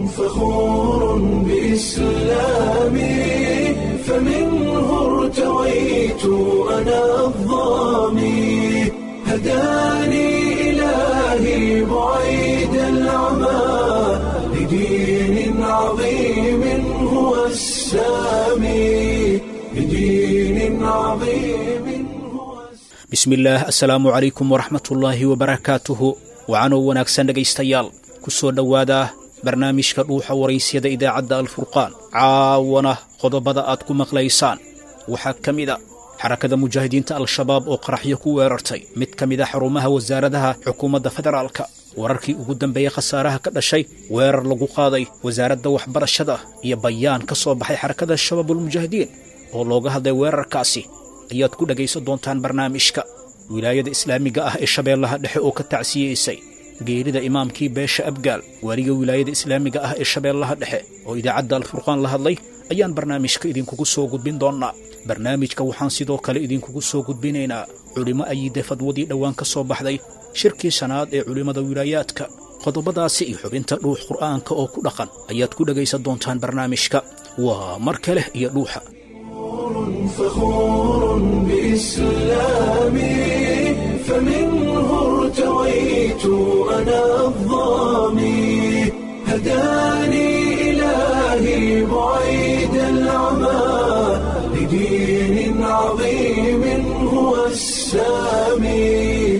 فخور بإسلامي فمنه ارتويت أنا الظامي هداني إلهي بعيد العمى لدين عظيم هو السامي لدين عظيم هو bismillaah assalaamu calaykum waraxmatullaahi wabarakaatuhu wacanoo wanaagsan dhegaystayaal ku soo dhowaada barnaamijka dhuuxa waraysyada idaacadda alfurqaan caawana qodobada aad ku maqlaysaan waxaa ka mid a xarakada mujaahidiinta al-shabaab oo qaraxyo ku weerartay mid ka mid a xarumaha wasaaradaha xukuumadda federaalka wararkii ugu dambeeyey khasaaraha ka dhashay weerar lagu qaaday wasaaradda waxbarashada iyo bayaan ka soo baxay xarakada shabaabulmujaahidiin oo looga hadlay weerarkaasi ayaad ku dhegaysan doontaan barnaamijka wilaayada islaamiga ah ee shabeellaha dhexe oo ka tacsiyeysay geerida imaamkii beesha abgaal waaliga wilaayada islaamiga ah ee shabeellaha dhexe oo idaacadda alfurqaan la hadlay ayaan barnaamijka idinkugu soo gudbin doonnaa barnaamijka waxaan sidoo kale idinkugu soo gudbinaynaa culimmo ayiide fadwadii dhowaan ka soo baxday shirkii shanaad ee culimmada wilaayaadka qodobadaasi iyo xubinta dhuux qur'aanka oo ku dhaqan ayaad ku dhegaysan doontaan barnaamijka waa mar kale iyo dhuuxa فخور بإسلامي فمنه ارتويت أنا الظامي هداني إلهي بعيد العمى لدين عظيم هو السامي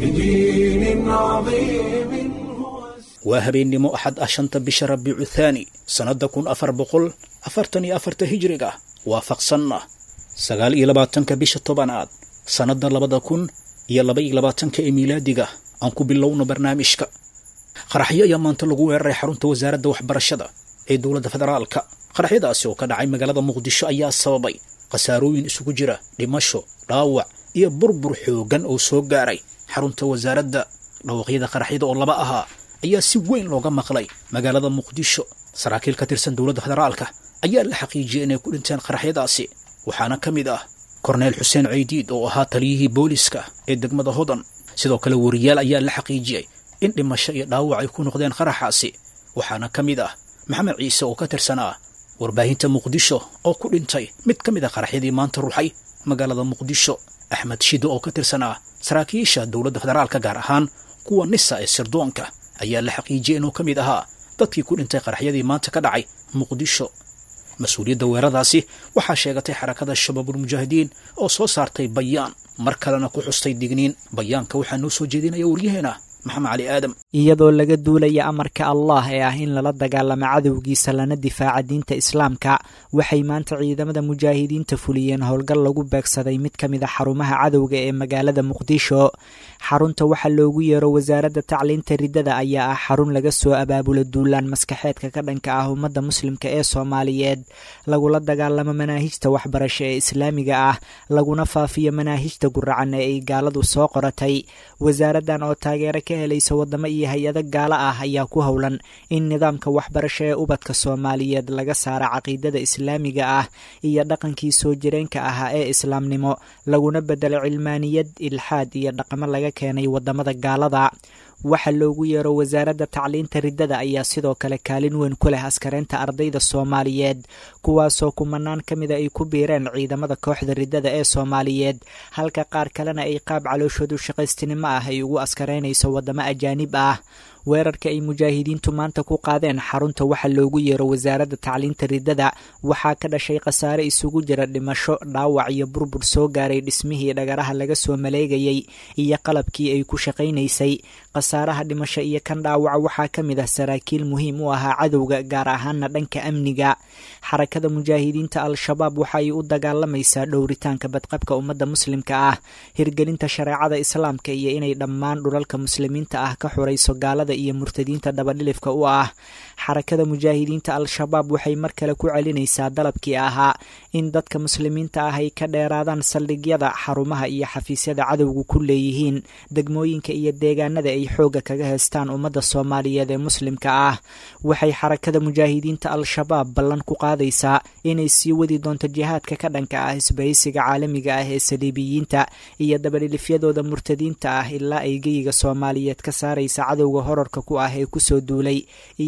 لدين عظيم هو السامي waa habeennimo axad ah shanta bisha rabiicu thaani sannadda kun afar boqol afartan iyo afarta hijriga waafaqsanna sagaal iyo labaatanka bisha tobanaad sannadda labada kun iyo laba iyo labaatanka ee miilaadiga aan ku bilowno barnaamijka qaraxyo ayaa maanta lagu weeraray xarunta wasaaradda waxbarashada ee dowladda federaalka qaraxyadaasi oo ka dhacay magaalada muqdisho ayaa sababay khasaarooyin isugu jira dhimasho dhaawac iyo burbur xooggan oo soo gaaray xarunta wasaaradda dhawaqyada qaraxyada oo laba ahaa ayaa si weyn looga maqlay magaalada muqdisho saraakiil ka tirsan dowladda federaalka ayaa la xaqiijiyey inay ku dhinteen qaraxyadaasi waxaana ka mid ah korneyl xuseen ceydiid oo ahaa taliyihii booliska ee degmada hodan sidoo kale wariyaal ayaa la xaqiijiyey in dhimasho iyo dhaawac ay ku noqdeen qaraxaasi waxaana ka mid ah maxamed ciise oo ka tirsanaa warbaahinta muqdisho oo ku dhintay mid ka mid a qaraxyadii maanta ruxay magaalada muqdisho axmed shido oo ka tirsanaa saraakiisha dowladda federaalka gaar ahaan kuwa nisa ee sirdoonka ayaa la xaqiijiyey inuu ka mid ahaa dadkii ku dhintay qaraxyadii maanta ka dhacay muqdisho mas-uuliyadda weeradaasi waxaa sheegatay xarakada shabaabulmujaahidiin oo soo saartay bayaan mar kalena ku xustay digniin bayaanka waxaa noo soo jeedinaya waryaheena maxamed cali aadam iyadoo laga duulaya amarka allah ee ah in lala dagaalamo cadowgiisa lana difaaca diinta islaamka waxay maanta ciidamada mujaahidiinta fuliyeen howlgal lagu beegsaday mid ka mid a xarumaha cadowga ee magaalada muqdisho xarunta waxaa loogu yeero wasaaradda tacliinta riddada ayaa ah xarun laga soo abaabulo duulaan maskaxeedka ka dhanka ah ummadda muslimka ee soomaaliyeed lagula dagaalamo manaahijta waxbarasho ee islaamiga ah laguna faafiyo manaahijta guracan ee ay gaaladu soo qoratay wasaaraddan oo taageero ka helaysa wadamo iyo hay-ado gaalo ah ayaa ku howlan in nidaamka waxbarasho ee ubadka soomaaliyeed laga saara caqiidada islaamiga ah iyo dhaqankii soo jireenka ahaa ee islaamnimo laguna bedelo cilmaaniyad ilxaad iyo dhaqamo laga keenay wadamada gaalada waxa loogu yeero wasaaradda tacliinta riddada ayaa sidoo kale kaalin weyn ku leh askareynta ardayda soomaaliyeed kuwaasoo kumanaan ka mida ay ku biireen ciidamada kooxda riddada ee soomaaliyeed halka qaar kalena ay qaab calooshoodu shaqaystinimo ah ay ugu askareynayso wadamo ajaanib ah weerarka ay mujaahidiintu maanta ku qaadeen xarunta waxa loogu yeero wasaaradda tacliinta riddada waxaa ka dhashay khasaare isugu jira dhimasho dhaawac iyo burbur soo gaaray dhismihii dhagaraha laga soo maleegayey iyo qalabkii ay ku shaqaynaysay khasaaraha dhimasho iyo kan dhaawaca waxaa ka mid ah saraakiil muhiim u ahaa cadowga gaar ahaana dhanka amniga xarakada mujaahidiinta al-shabaab waxa ay u dagaalamaysaa dhowritaanka badqabka ummadda muslimka ah hirgelinta shareecada islaamka iyo inay dhammaan dhulalka muslimiinta ah ka xurayso gaalada iyo murtadiinta dabadhilifka u ah xarakada mujaahidiinta al-shabaab waxay mar kale ku celinaysaa dalabkii ahaa in dadka muslimiinta ah ay ka dheeraadaan saldhigyada xarumaha iyo xafiisyada cadowgu ku leeyihiin degmooyinka iyo deegaanada ay xoogga kaga heystaan ummadda soomaaliyeed ee muslimka ah waxay xarakada mujaahidiinta al-shabaab ballan ku qaadaysaa inay sii wadi doonto jihaadka ka dhanka ah isbahaysiga caalamiga ah ee saliibiyiinta iyo dabadhilifyadooda murtadiinta ah ilaa ay geyiga soomaaliyeed ka saaraysa cadowga horarka ku ah ee kusoo duulay iyo ilaa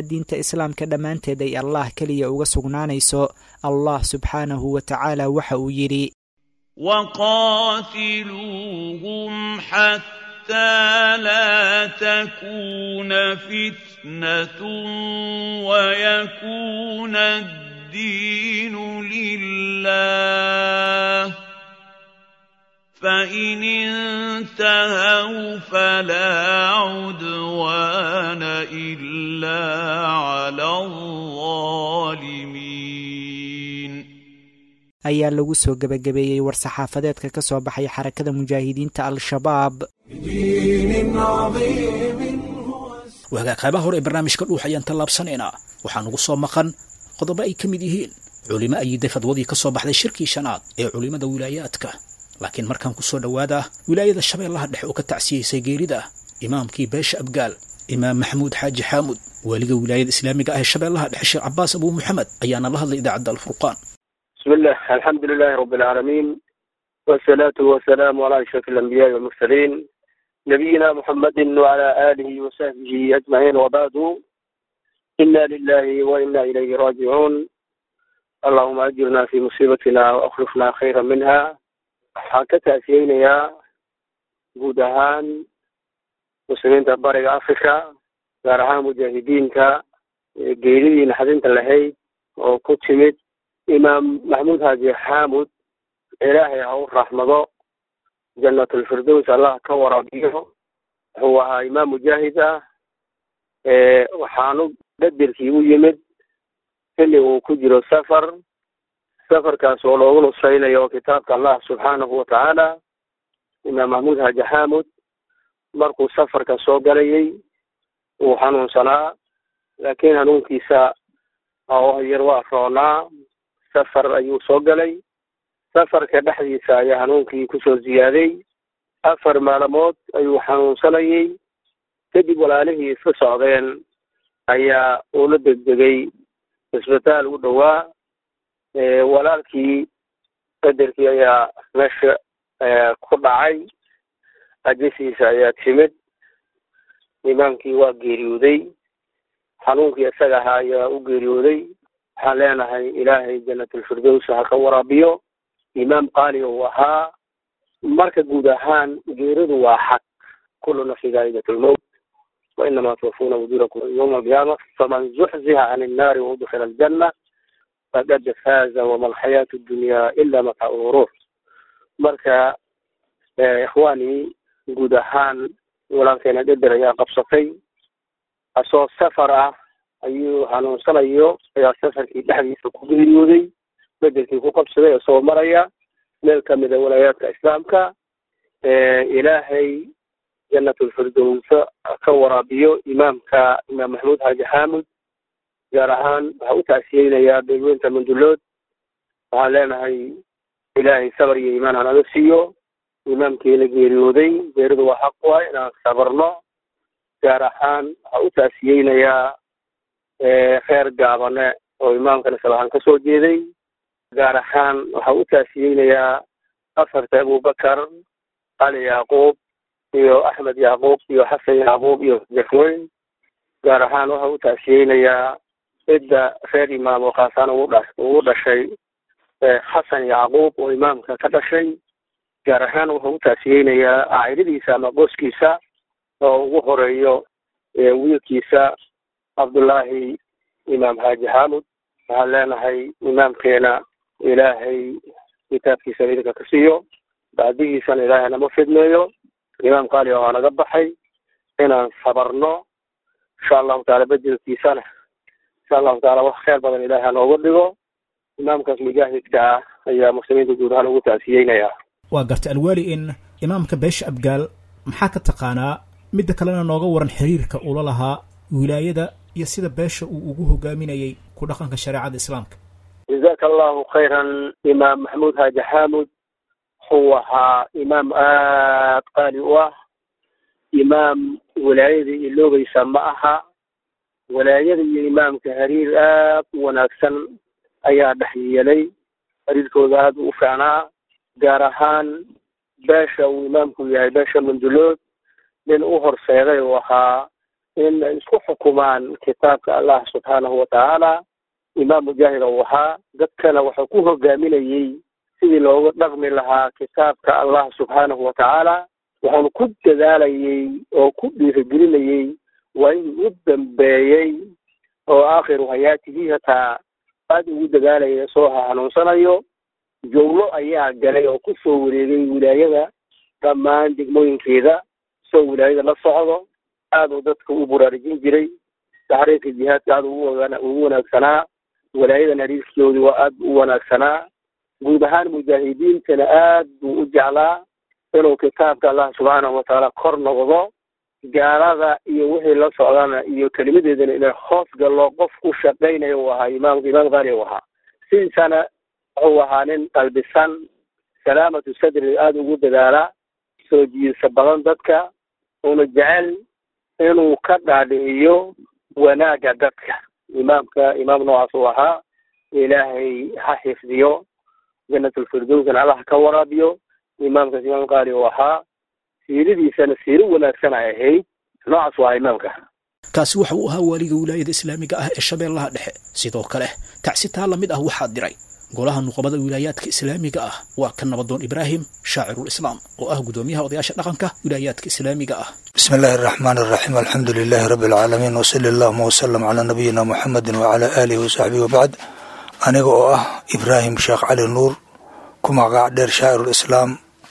ilaa diinta islaamka dhammaanteed ay allah keliya uga sugnaanayso allah subxaanahu wa tacaala waxa uu yidhi وقاتلوهم حتى لا تكون فتنة ويكون الدين لله فإن انتهوا فلا عدوان إلا على الظالمين ayaa lagu soo gebagabeeyey war-saxaafadeedka ka soo baxay xarakada mujaahidiinta al-shabaab بدين عظيم هو wahagaag qaybaha hore ee barnaamijka dhuux ayaan tallaabsanaynaa waxaa nugu soo maqan qodobo ay ka mid yihiin culimo ayiday fadwadii ka soo baxday shirkii shanaad ee culimmada wilaayaadka laakiin markaan ku soo dhowaada wilaayada shabeellaha dhexe oo ka tacsiyeysay geerida imaamkii beesha abgaal imaam maxamuud xaaji xaamud waaliga wilaayada islaamiga ah ee shabeellaha dhexe sheekh cabaas abuu muxamed ayaana la hadlay idaacadda alfurqaan بسم الله الحمد لله رب العالمين والصلاة والسلام على أشرف الأنبياء والمرسلين نبينا محمد وعلى آله وصحبه أجمعين وبعد إنا لله وإنا إليه راجعون اللهم أجرنا في مصيبتنا وأخلفنا خيرا منها حكت يا جودهان مسلمين تبارك أفريقيا gaarahaan mujaahidiinka geeridiina xadinta lahayd oo ku timid imaam maxamuud haaji xaamud ilaahay ha u raxmado jannatulfirdows allah ka waraabiyo wuxuu ahaa imaam mujaahid ah waxaanu bedelkii u yimid xilli uu ku jiro safar safarkaas oo loogu nusaynayo kitaabka allah subxaanahu watacaala imaam maxamuud haaji xaamud markuu safarka soo galayay wuu xanuunsanaa laakiin hanuunkiisa yar waa roonaa safar ayuu soo galay safarka dhexdiisa ayaa hanuunkii kusoo ziyaaday afar maalmood ayuu xanuunsanayay kadib walaalihii iska socdeen ayaa uula degdegay cisbitaal u dhowaa walaalkii qadarkii ayaa meesha ku dhacay ajasiisa ayaa timid imaamkii waa geeriyooday xanuunkii isaga ahaa ayaa u geeriyooday waxaan leenahay ilaahay jannatulfirdows ha ka waraabiyo imaam qaali uu ahaa marka guud ahaan geeridu waa xaq kullu nafsi daa'idatulmowt wainama tuwafuuna ujurakum yowma alqiyaama faman zuxziha can innaari waudkhila aljanna faqad faaza wama alxayaatu dunya ila mataacu lguruur marka ikhwaanii guud ahaan walaalkeena dheder ayaa qabsatay asoo safar ah ayuu hanuunsanayo ayaa safarkii dhexdiisa ku geeriyooday bedelkii ku qabsaday isagoo maraya meel kamida walaayaadka islaamka ilaahay jannatulfirdowsa ka waraabiyo imaamka imaam maxamuud haaji xaamud gaar ahaan waxaa u tacsiyeynayaa beelweynta mandulood waxaan leenahay ilaahay sabar iyo iimaan hanaga siiyo imaamkiina geeriyooday geeridu waa xaq waay inaan sabarno gaar ahaan waxaa u taasiyeynayaa reer gaabane oo imaamkan islahaan ka soo jeeday gaar ahaan waxaa u taasiyeynayaa afarta abubakar cali yacquub iyo axmed yacquub iyo xasan yacquub iyo jafweyn gaar ahaan waxaa u taasiyeynayaa cidda reer imaam oo khaasaan ugu dha ugu dhashay xasan yacquub oo imaamka ka dhashay gaar ahaan wuxuu u taasiyeynayaa caa'iladiisa ama qoskiisa oo ugu horeeyo wiilkiisa cabdullaahi imaam haaji xaamud waxaan leenahay imaamkeena ilaahay kitaabkiisa idinka ka siiyo bacdigiisana ilaahay nama fidmeeyo imaam qaali oo naga baxay inaan sabarno insha allahu taala bedelkiisana insha allahu taala wax kheyr badan ilaahay hanooga dhigo imaamkaas mujaahidka ah ayaa muslimiinta guud ahaan ugu taasiyeynaya waa gartay alwaali in imaamka beesha abgaal maxaa ka taqaanaa midda kalena nooga waran xiriirka ula lahaa wilaayada iyo sida beesha uu ugu hogaaminayay ku dhaqanka shareecada islaamka jazaka allahu khayran imaam maxamuud haaji xaamud wuxuu ahaa imaam aad qaali u ah imaam walaayada iloobaysa ma aha walaayada iyo imaamka hariir aad u wanaagsan ayaa dhex yeelay hariirkooda aad u fiicnaa gaar ahaan beesha uu imaamku yahay beesha mandulood nin u horseeday uu ahaa in ay isku xukumaan kitaabka allah subxaanahu watacaala imaam mujaahid ou ahaa dadkana wuxuu ku hogaaminayey sidii looga dhaqmi lahaa kitaabka allah subxaanahu watacaala wuxuuna ku dadaalayey oo ku dhiirigelinayey waa inuu u dambeeyey oo aakhiru hayaatihi hataa aada ugu dadaalaya soo hanuunsanayo jowlo ayaa galay oo ku soo wareegay wilaayada dhammaan degmooyinkeeda soo wilaayada la socdo aada uu dadka u buraarujin jiray taxriirka jihaadka aada ugu waga ugu wanaagsanaa walaayadan hariirkoodii waa aada u wanaagsanaa guud ahaan mujaahidiintana aad buu u jeclaa inuu kitaabka allah subxaanahu watacaala kor noqdo gaalada iyo wixii la socdana iyo kelimadeedana inay hoos gallo qof ku shaqaynayo uu ahaa imaam imaam qaali uu ahaa sidiisana wuxuu ahaa nin qalbisan salaamatu sadri aada ugu dadaalaa soo jiidsa badan dadka una jecel inuu ka dhaadhiciyo wanaagga dadka imaamka imaam noocaas uu ahaa ilaahay ha xifdiyo janatulfirdowsna allah ka waraabiyo imaamkaas imaam qaali uu ahaa siiradiisana siiro wanaagsan ay ahayd noocaas waa imaamka kaasi waxa uu ahaa waaliga wilaayada islaamiga ah ee shabeellaha dhexe sidoo kale tacsitaa la mid ah waxaa diray golaha nuqabada wilaayaadka islaamiga ah waa ka nabadoon ibraahim shaacirul islaam oo ah gudoomiyaha odayaasha dhaqanka wilaayaadka islaamiga ah bismi illaahi araxmaan araxiim alxamdu lilaahi rabbi alcaalamiin wasali allahuma wasalam calaa nabiyina muxamedin wacalaa aalihi wasaxbihi wabacd aniga oo ah ibraahim sheekh cali nuur ku magac dheer shaacirul islaam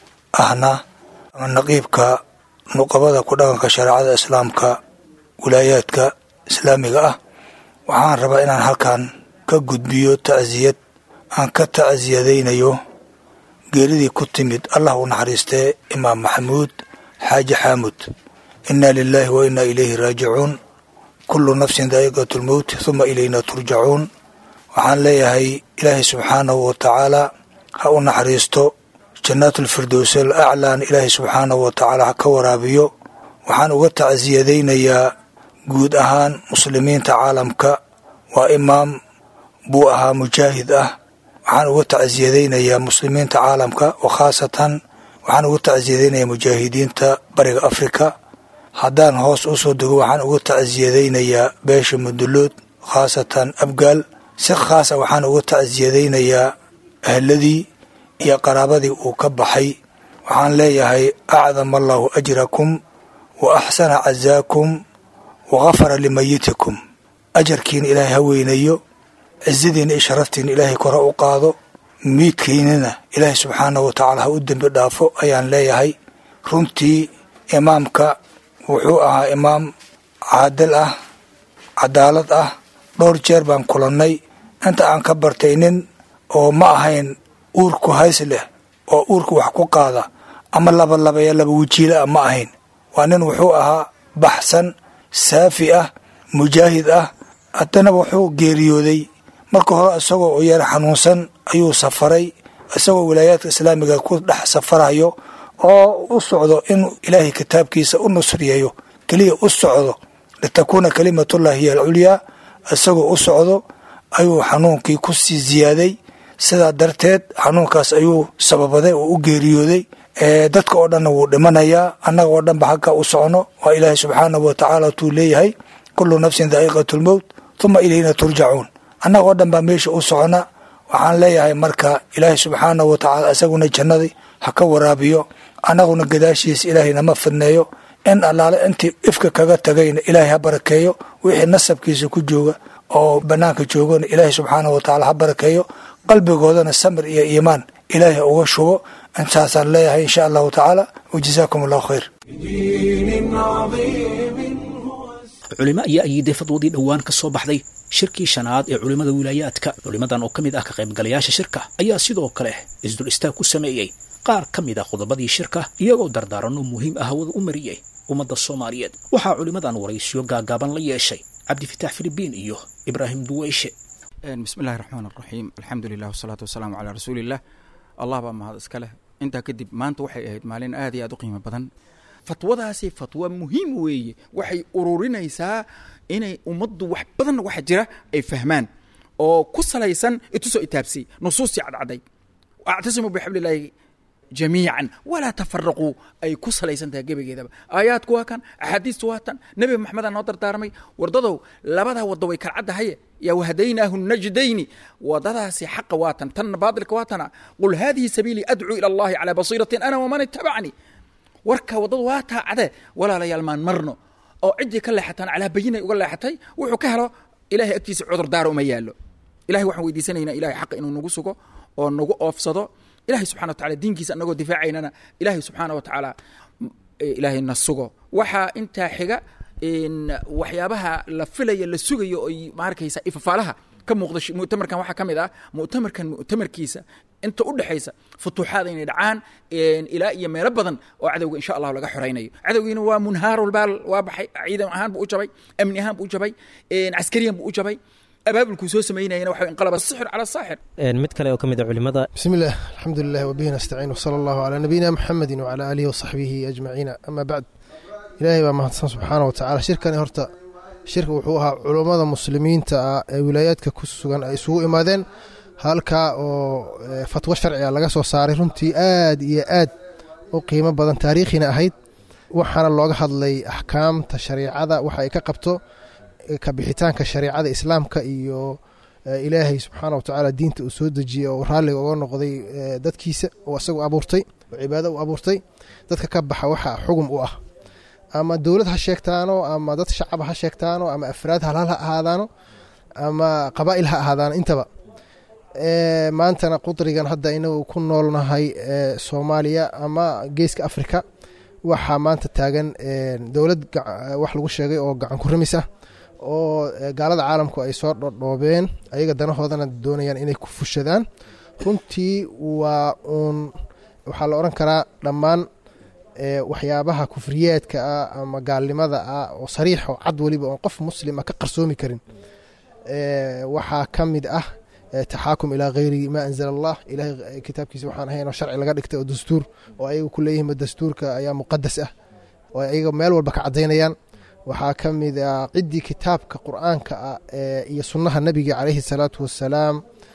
ahna naqiibka nuqabada ku dhaqanka shareecada islaamka wilaayaadka islaamiga ah waxaan rabaa inaan halkan ka gudbiyo tacsiyad aan ka tacsiyadaynayo geeridii ku timid allah u naxariistee imaam maxamuud xaaji xaamud inna lilaahi wa inna ilayhi raajicuun kullu nafsin daa'iqatu lmowt huma ilayna turjacuun waxaan leeyahay ilaahay subxaanahu wa tacaala ha u naxariisto jannaatulfirdows al aclaan ilaahay subxaanahu wa tacaala ha ka waraabiyo waxaan uga tacsiyadaynayaa guud ahaan muslimiinta caalamka waa imaam buu ahaa mujaahid ah waxaan uga tacsiyadaynayaa muslimiinta caalamka oo khaasatan waxaan uga tacsiyadaynayaa mujaahidiinta bariga afrika haddaan hoos u soo dego waxaan uga tacsiyadaynayaa beesha mudulood khaasatan abgaal si khaasa waxaan uga tacsiyadaynayaa ahladii iyo qaraabadii uu ka baxay waxaan leeyahay acdama allahu ajrakum wa axsana cazaakum wa gafara limayitikum ajarkiina ilaahay ha weynayo cizadiina iyo sharaftiina ilaahay kore u qaado miidkiinana ilaahay subxaanahu wa tacaala ha u dembi dhaafo ayaan leeyahay runtii imaamka wuxuu ahaa imaam caadil ah cadaalad ah dhowr jeer baan kulannay inta aan ka bartay nin oo ma ahayn uurku hays leh oo uurku wax ku qaada ama labalabaya laba wajiila ah ma ahayn waa nin wuxuu ahaa baxsan saafi ah mujaahid ah haddana wuxuu geeriyooday marka hore isagoo u yar xanuunsan ayuu safaray isagoo wilaayaadka islaamiga ku dhex safarayo oo u socdo in ilaahay kitaabkiisa u nusriyayo keliya u socdo litakuuna kalimatullahi hiya alculyaa isagoo u socdo ayuu xanuunkii ku sii ziyaaday sidaa darteed xanuunkaas ayuu sababaday oo u geeriyooday dadka oo dhanna wuu dhimanayaa annaga oo dhanba xagga u socno waa ilaahay subxaanahu wa tacaala tuu leeyahay kullu nafsin daa'iqatu lmowt huma ilayna turjacuun annaga oo dhan baa meesha u socona waxaan leeyahay marka ilaahay subxaanahu wa tacaala isaguna jannadii ha ka waraabiyo annaguna gadaashiisa ilaahay nama fidneeyo in allaale intii ifka kaga tagayna ilaahay ha barakeeyo wixii nasabkiisa ku jooga oo bannaanka joogana ilaahay subxaanahu wa tacaala ha barakeeyo qalbigoodana samir iyo iimaan ilaahay ha uga shubo intaasaan leeyahay insha allahu tacaala wajazaakum allahu khayr بدين عظيم هو culimo ayaa ayiday fadwadii dhowaan ka soo baxday shirkii shanaad ee culimmada wilaayaadka culimmadan oo ka mid ah ka qaybgalayaasha shirka ayaa sidoo kale isdul istaag ku sameeyey qaar ka mid ah qodobadii shirka iyagoo dardaaranno muhiim ah hawada u mariyey ummadda soomaaliyeed waxaa culimmadan waraysiyo gaagaaban la yeeshay cabdifitaax filibiin iyo ibraahim duweyshe bismi illahi raxmaan raxiim alxamdu lilah wasalaatu wasalaamu calaa rasuuliillah allah baa mahad iska leh intaa kadib maanta waxay ahayd maalin aad iyo aad u qiimo badan fatwadaasi fatwa muhiim weeye waxay ururinaysaa inay ummaddu wax badan waxa jira ay fahmaan oo ku salaysan itusoo itaabsi nusuustii cadcaday actasimu bixablilaahi jamiican walaa tafaraquu ay ku salaysan tahay gebageedaba aayaadku waa kan axaadiistu waa tan nebi maxamedaa noo dardaarmay wardadow labadaa waddo way kala caddahaye yaa wahadaynaahu najdayni wadadaasi xaqa waa tan tanna baadilka waa tana qul haadihi sabiilii adcuu ila allahi calaa basiiratin ana waman itabacnii warka waddadu waa taacde walaalayaal maan marno oo ciddii ka leexataan calaa bayinay uga leexatay wuxuu ka helo ilahay agtiisa cudurdaara uma yaallo ilahay waxaan weydiisanaynaa ilahay xaqa inuu nagu sugo oo nagu oofsado ilahay subxana wa tacala diinkiisa anagoo difaacaynana ilahay subxaana wa tacaala ilaahay na sugo waxaa intaa xiga waxyaabaha la filaya la sugayo oy maarkaysa ifafaalaha ka muuqda mu'tamarkan waxaa ka mid ah mu'tamarkan mu'tamarkiisa inta u dhexaysa futuuxaad inay dhacaan ilaa iyo meelo badan oo cadowga insha allahu laga xoraynayo cadowgiina waa munhaarulbaal waa baxay ciidan ahaan buu u jabay amni ahaan buu u jabay caskariyan buu u jabay abaabulkuu soo samaynayana waxa inqalaba sixir cala saaxir mid kale oo ka mid a culimada بسم الله الحمد لله وبه نستعين وصلى الله على نبينا محمد وعلى آله وصحبه أجمعين أما بعد إلهي baa mahadsan subxaana wa tacaala shirkani horta shirka wuxuu ahaa culummada muslimiinta ah ee wilaayaadka ku sugan ay isugu imaadeen halkaa oo eh, fatwo sharciga laga soo saaray runtii aad iyo aad u qiimo badan taariikhina ahayd waxaana looga hadlay axkaamta shariicada waxa ay ka qabto eh, ka bixitaanka shariicada islaamka iyo eh, ilaahay subxaana wa tacaala diinta uu soo dejiyey oo raalliga uga noqday eh, dadkiisa oo isagu abuurtay oo cibaado u abuurtay dadka ka baxa waxa xugum u ah ama dowlad ha sheegtaano ama dad shacab ha sheegtaano ama afraad halhal ha ahaadaano ama qabaa'il ha ahaadaano intaba Eh, maantana qudrigan hadda inagu ku noolnahay eh, soomaaliya ama geeska afrika waxaa maanta taagan eh, dowlad gac- wax lagu sheegay oo gacan ku ramis ah oo eh, gaalada caalamku ay soo dhodhoobeen ayaga danahoodana doonayaan inay ku fushadaan runtii waa uun waxaa la odhan karaa dhammaan ee waxyaabaha kufriyaadka ah ama gaalnimada ah oo sariix oo cad weliba oon qof muslima ka qarsoomi karin ee waxaa ka mid ah ee taxaakum ilaa hayri ma anzala allah ilahay kitaabkiisa waxaan ahayn oo sharci laga dhigtay oo dastuur oo ayaga ku leeyihiin dastuurka ayaa muqadas ah oo ayaga meel walba ka cadaynayaan waxaa ka mid ah ciddii kitaabka qur-aanka ah ee iyo sunnaha nebiga calayhi salaatu wassalaam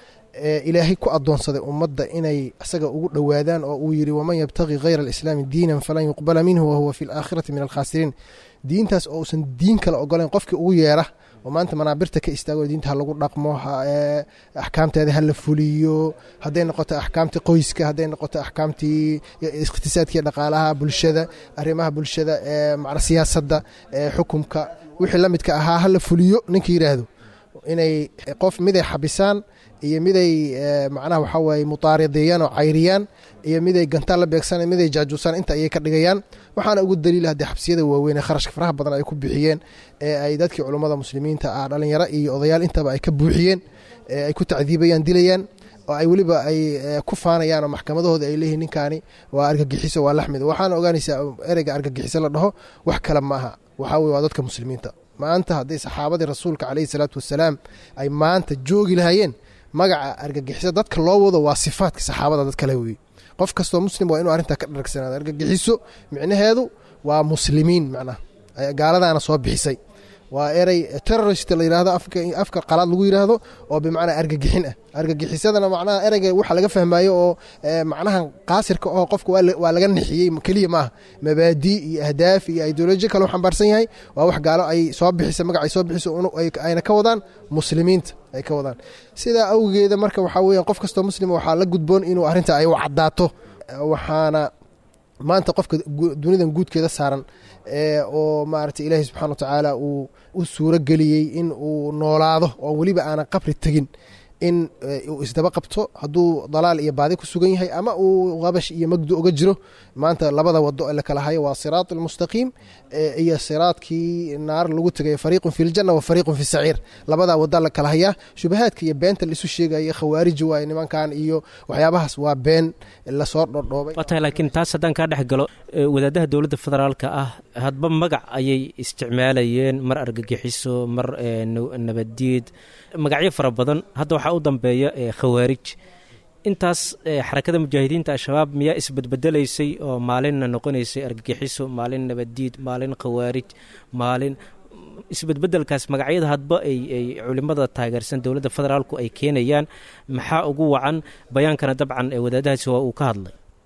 ee ilaahay ku adoonsaday ummadda inay isaga ugu dhowaadaan oo uu yidhi waman yabtaqi hayra alislaami diinan falan yuqbala minhu wahuwa fi laakhirati min alkhaasiriin diintaas oo uusan diin kale ogolayn qofkii ugu yeera oo maanta manaabirta ka istaago diinta ha lagu dhaqmo ha- ee, axkaamteeda ha la fuliyo hadday noqoto axkaamtii qoyska hadday noqoto axkaamtii iqtisaadkii dhaqaalaha bulshada arrimaha bulshada ee macna siyaasadda ee xukumka wixii la midka ahaa ha la fuliyo ninka yidhaahdo inay qof miday xabisaan iyo miday eh, macnaha waxaa waaye mutaarideeyaan oo cayriyaan iyo miday gantaan la beegsan miday jaajuusaan inta ayay ka dhigayaan waxaana ugu daliila haddii xabsiyada waaweyn ee kharashka faraha badan ay ku bixiyeen ee ay dadkii culummada muslimiinta ah dhalinyaro iyo odayaal intaba ay ka buuxiyeen ee ay ku tacdiibayaan dilayaan oo ay weliba ay eh, ku faanayaan oo maxkamadahooda ay leeyihiin ninkaani waa argagixiso waa laxmid waxaana ogaanaysaa ereyga argagixiso la dhaho wax kale ma aha waxaa weye waa dadka muslimiinta maanta hadday saxaabadii rasuulka caleyhi salaatu wasalaam ay maanta joogi lahaayeen magaca argagixiso dadka loo wado waa sifaadka saxaabada dad kale weye qof kastoo muslim waa inuu arrintaa ka dhargsanaado argagixiso micnaheedu waa muslimiin macnaha ay- gaaladaana soo bixisay waa erey terrorist la yidhaahdo afka afka qalaad lagu yidhaahdo oo bimacnaa argagixin ah argagixisadana macnaha ereyga waxa laga fahmayo oo eh, macnaha qaasirka oo qofka waa la- waa laga nixiyey keliya maaha mabaadii iyo ahdaaf iyo ideoloji kale u xambaarsan yahay waa wax gaalo ay soo bixisa magac ay soo bixiso unu- ay- ayna ka wadaan muslimiinta ay ka wadaan sidaa awgeeda marka waxaa weeyaan qof kastoo muslima waxaa la gudboon inuu arrinta ay u caddaato waxaana maanta qofka gu- dunidan guudkeeda saaran ee oo maaragtay ilaahay subxana wa tacaala uu u suuro geliyey in uu noolaado oo weliba aanan qabri tegin in eh, uu isdaba qabto hadduu dalaal iyo baadi ku sugan yahay ama uu qabash iyo magdu uga jiro maanta labada wado ee la kala hayo waa siraat almustaqiim eh, iyo siraadkii naar lagu tegay fariiqun fi ljanna wa fariiqun fi saciir labadaa wada la kala hayaa shubahaadka iyo beenta laisu sheegaya khawaariji waaye nimankan iyo waxyaabahaas waa been lasoo dhodhoobay waa tahay laakiin taas haddaan kaa dhex galo e, wadaadaha dowladda federaalka ah hadba magac ayay isticmaalayeen mar argagixiso mar e, na- nabaddiid magacyo fara badan hadda waxaa u dambeeya e, khawaarij intaas e, xarakada mujaahidiinta al-shabaab miyaa isbedbedelaysay oo maalinna noqonaysay argagixiso maalin nabaddiid maalin khawaarij maalin isbedbedelkaas magacyada hadba ay ay culimada taageersan dowladda federaalku ay keenayaan maxaa ugu wacan bayaankana dabcan ee wadaadahaasi waa uu ka hadlay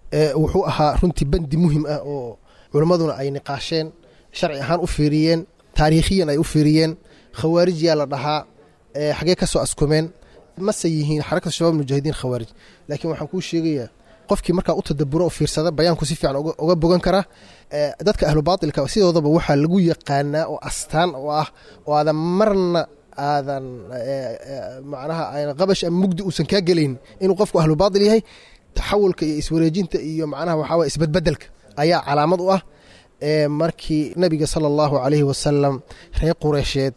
wuxuu ahaa runtii bandi muhim ah oo culimmaduna ay niqaasheen sharci ahaan u fiiriyeen taariikhiyan ay u fiiriyeen khawaarij yaa la dhahaa xagee ka soo askumeen mase yihiin xarakatu shabaab mujaahidiin khawaarij laakiin waxaan kuu sheegayaa qofkii markaa u tadaburo oo fiirsada bayaanku si fiican uga bogan karaa dadka ahlu baatilka sidoodaba waxaa lagu yaqaanaa oo astaan oo ah oo aadan marna aadan macnaha qabash ama mugdi uusan kaa gelayn inuu qofku ahlu baatil yahay taxawulka iyo iswareejinta iyo macnaha waxaa waye isbedbedelka ayaa calaamad u ah markii nabiga sala allahu calayhi wasalam reer qureysheed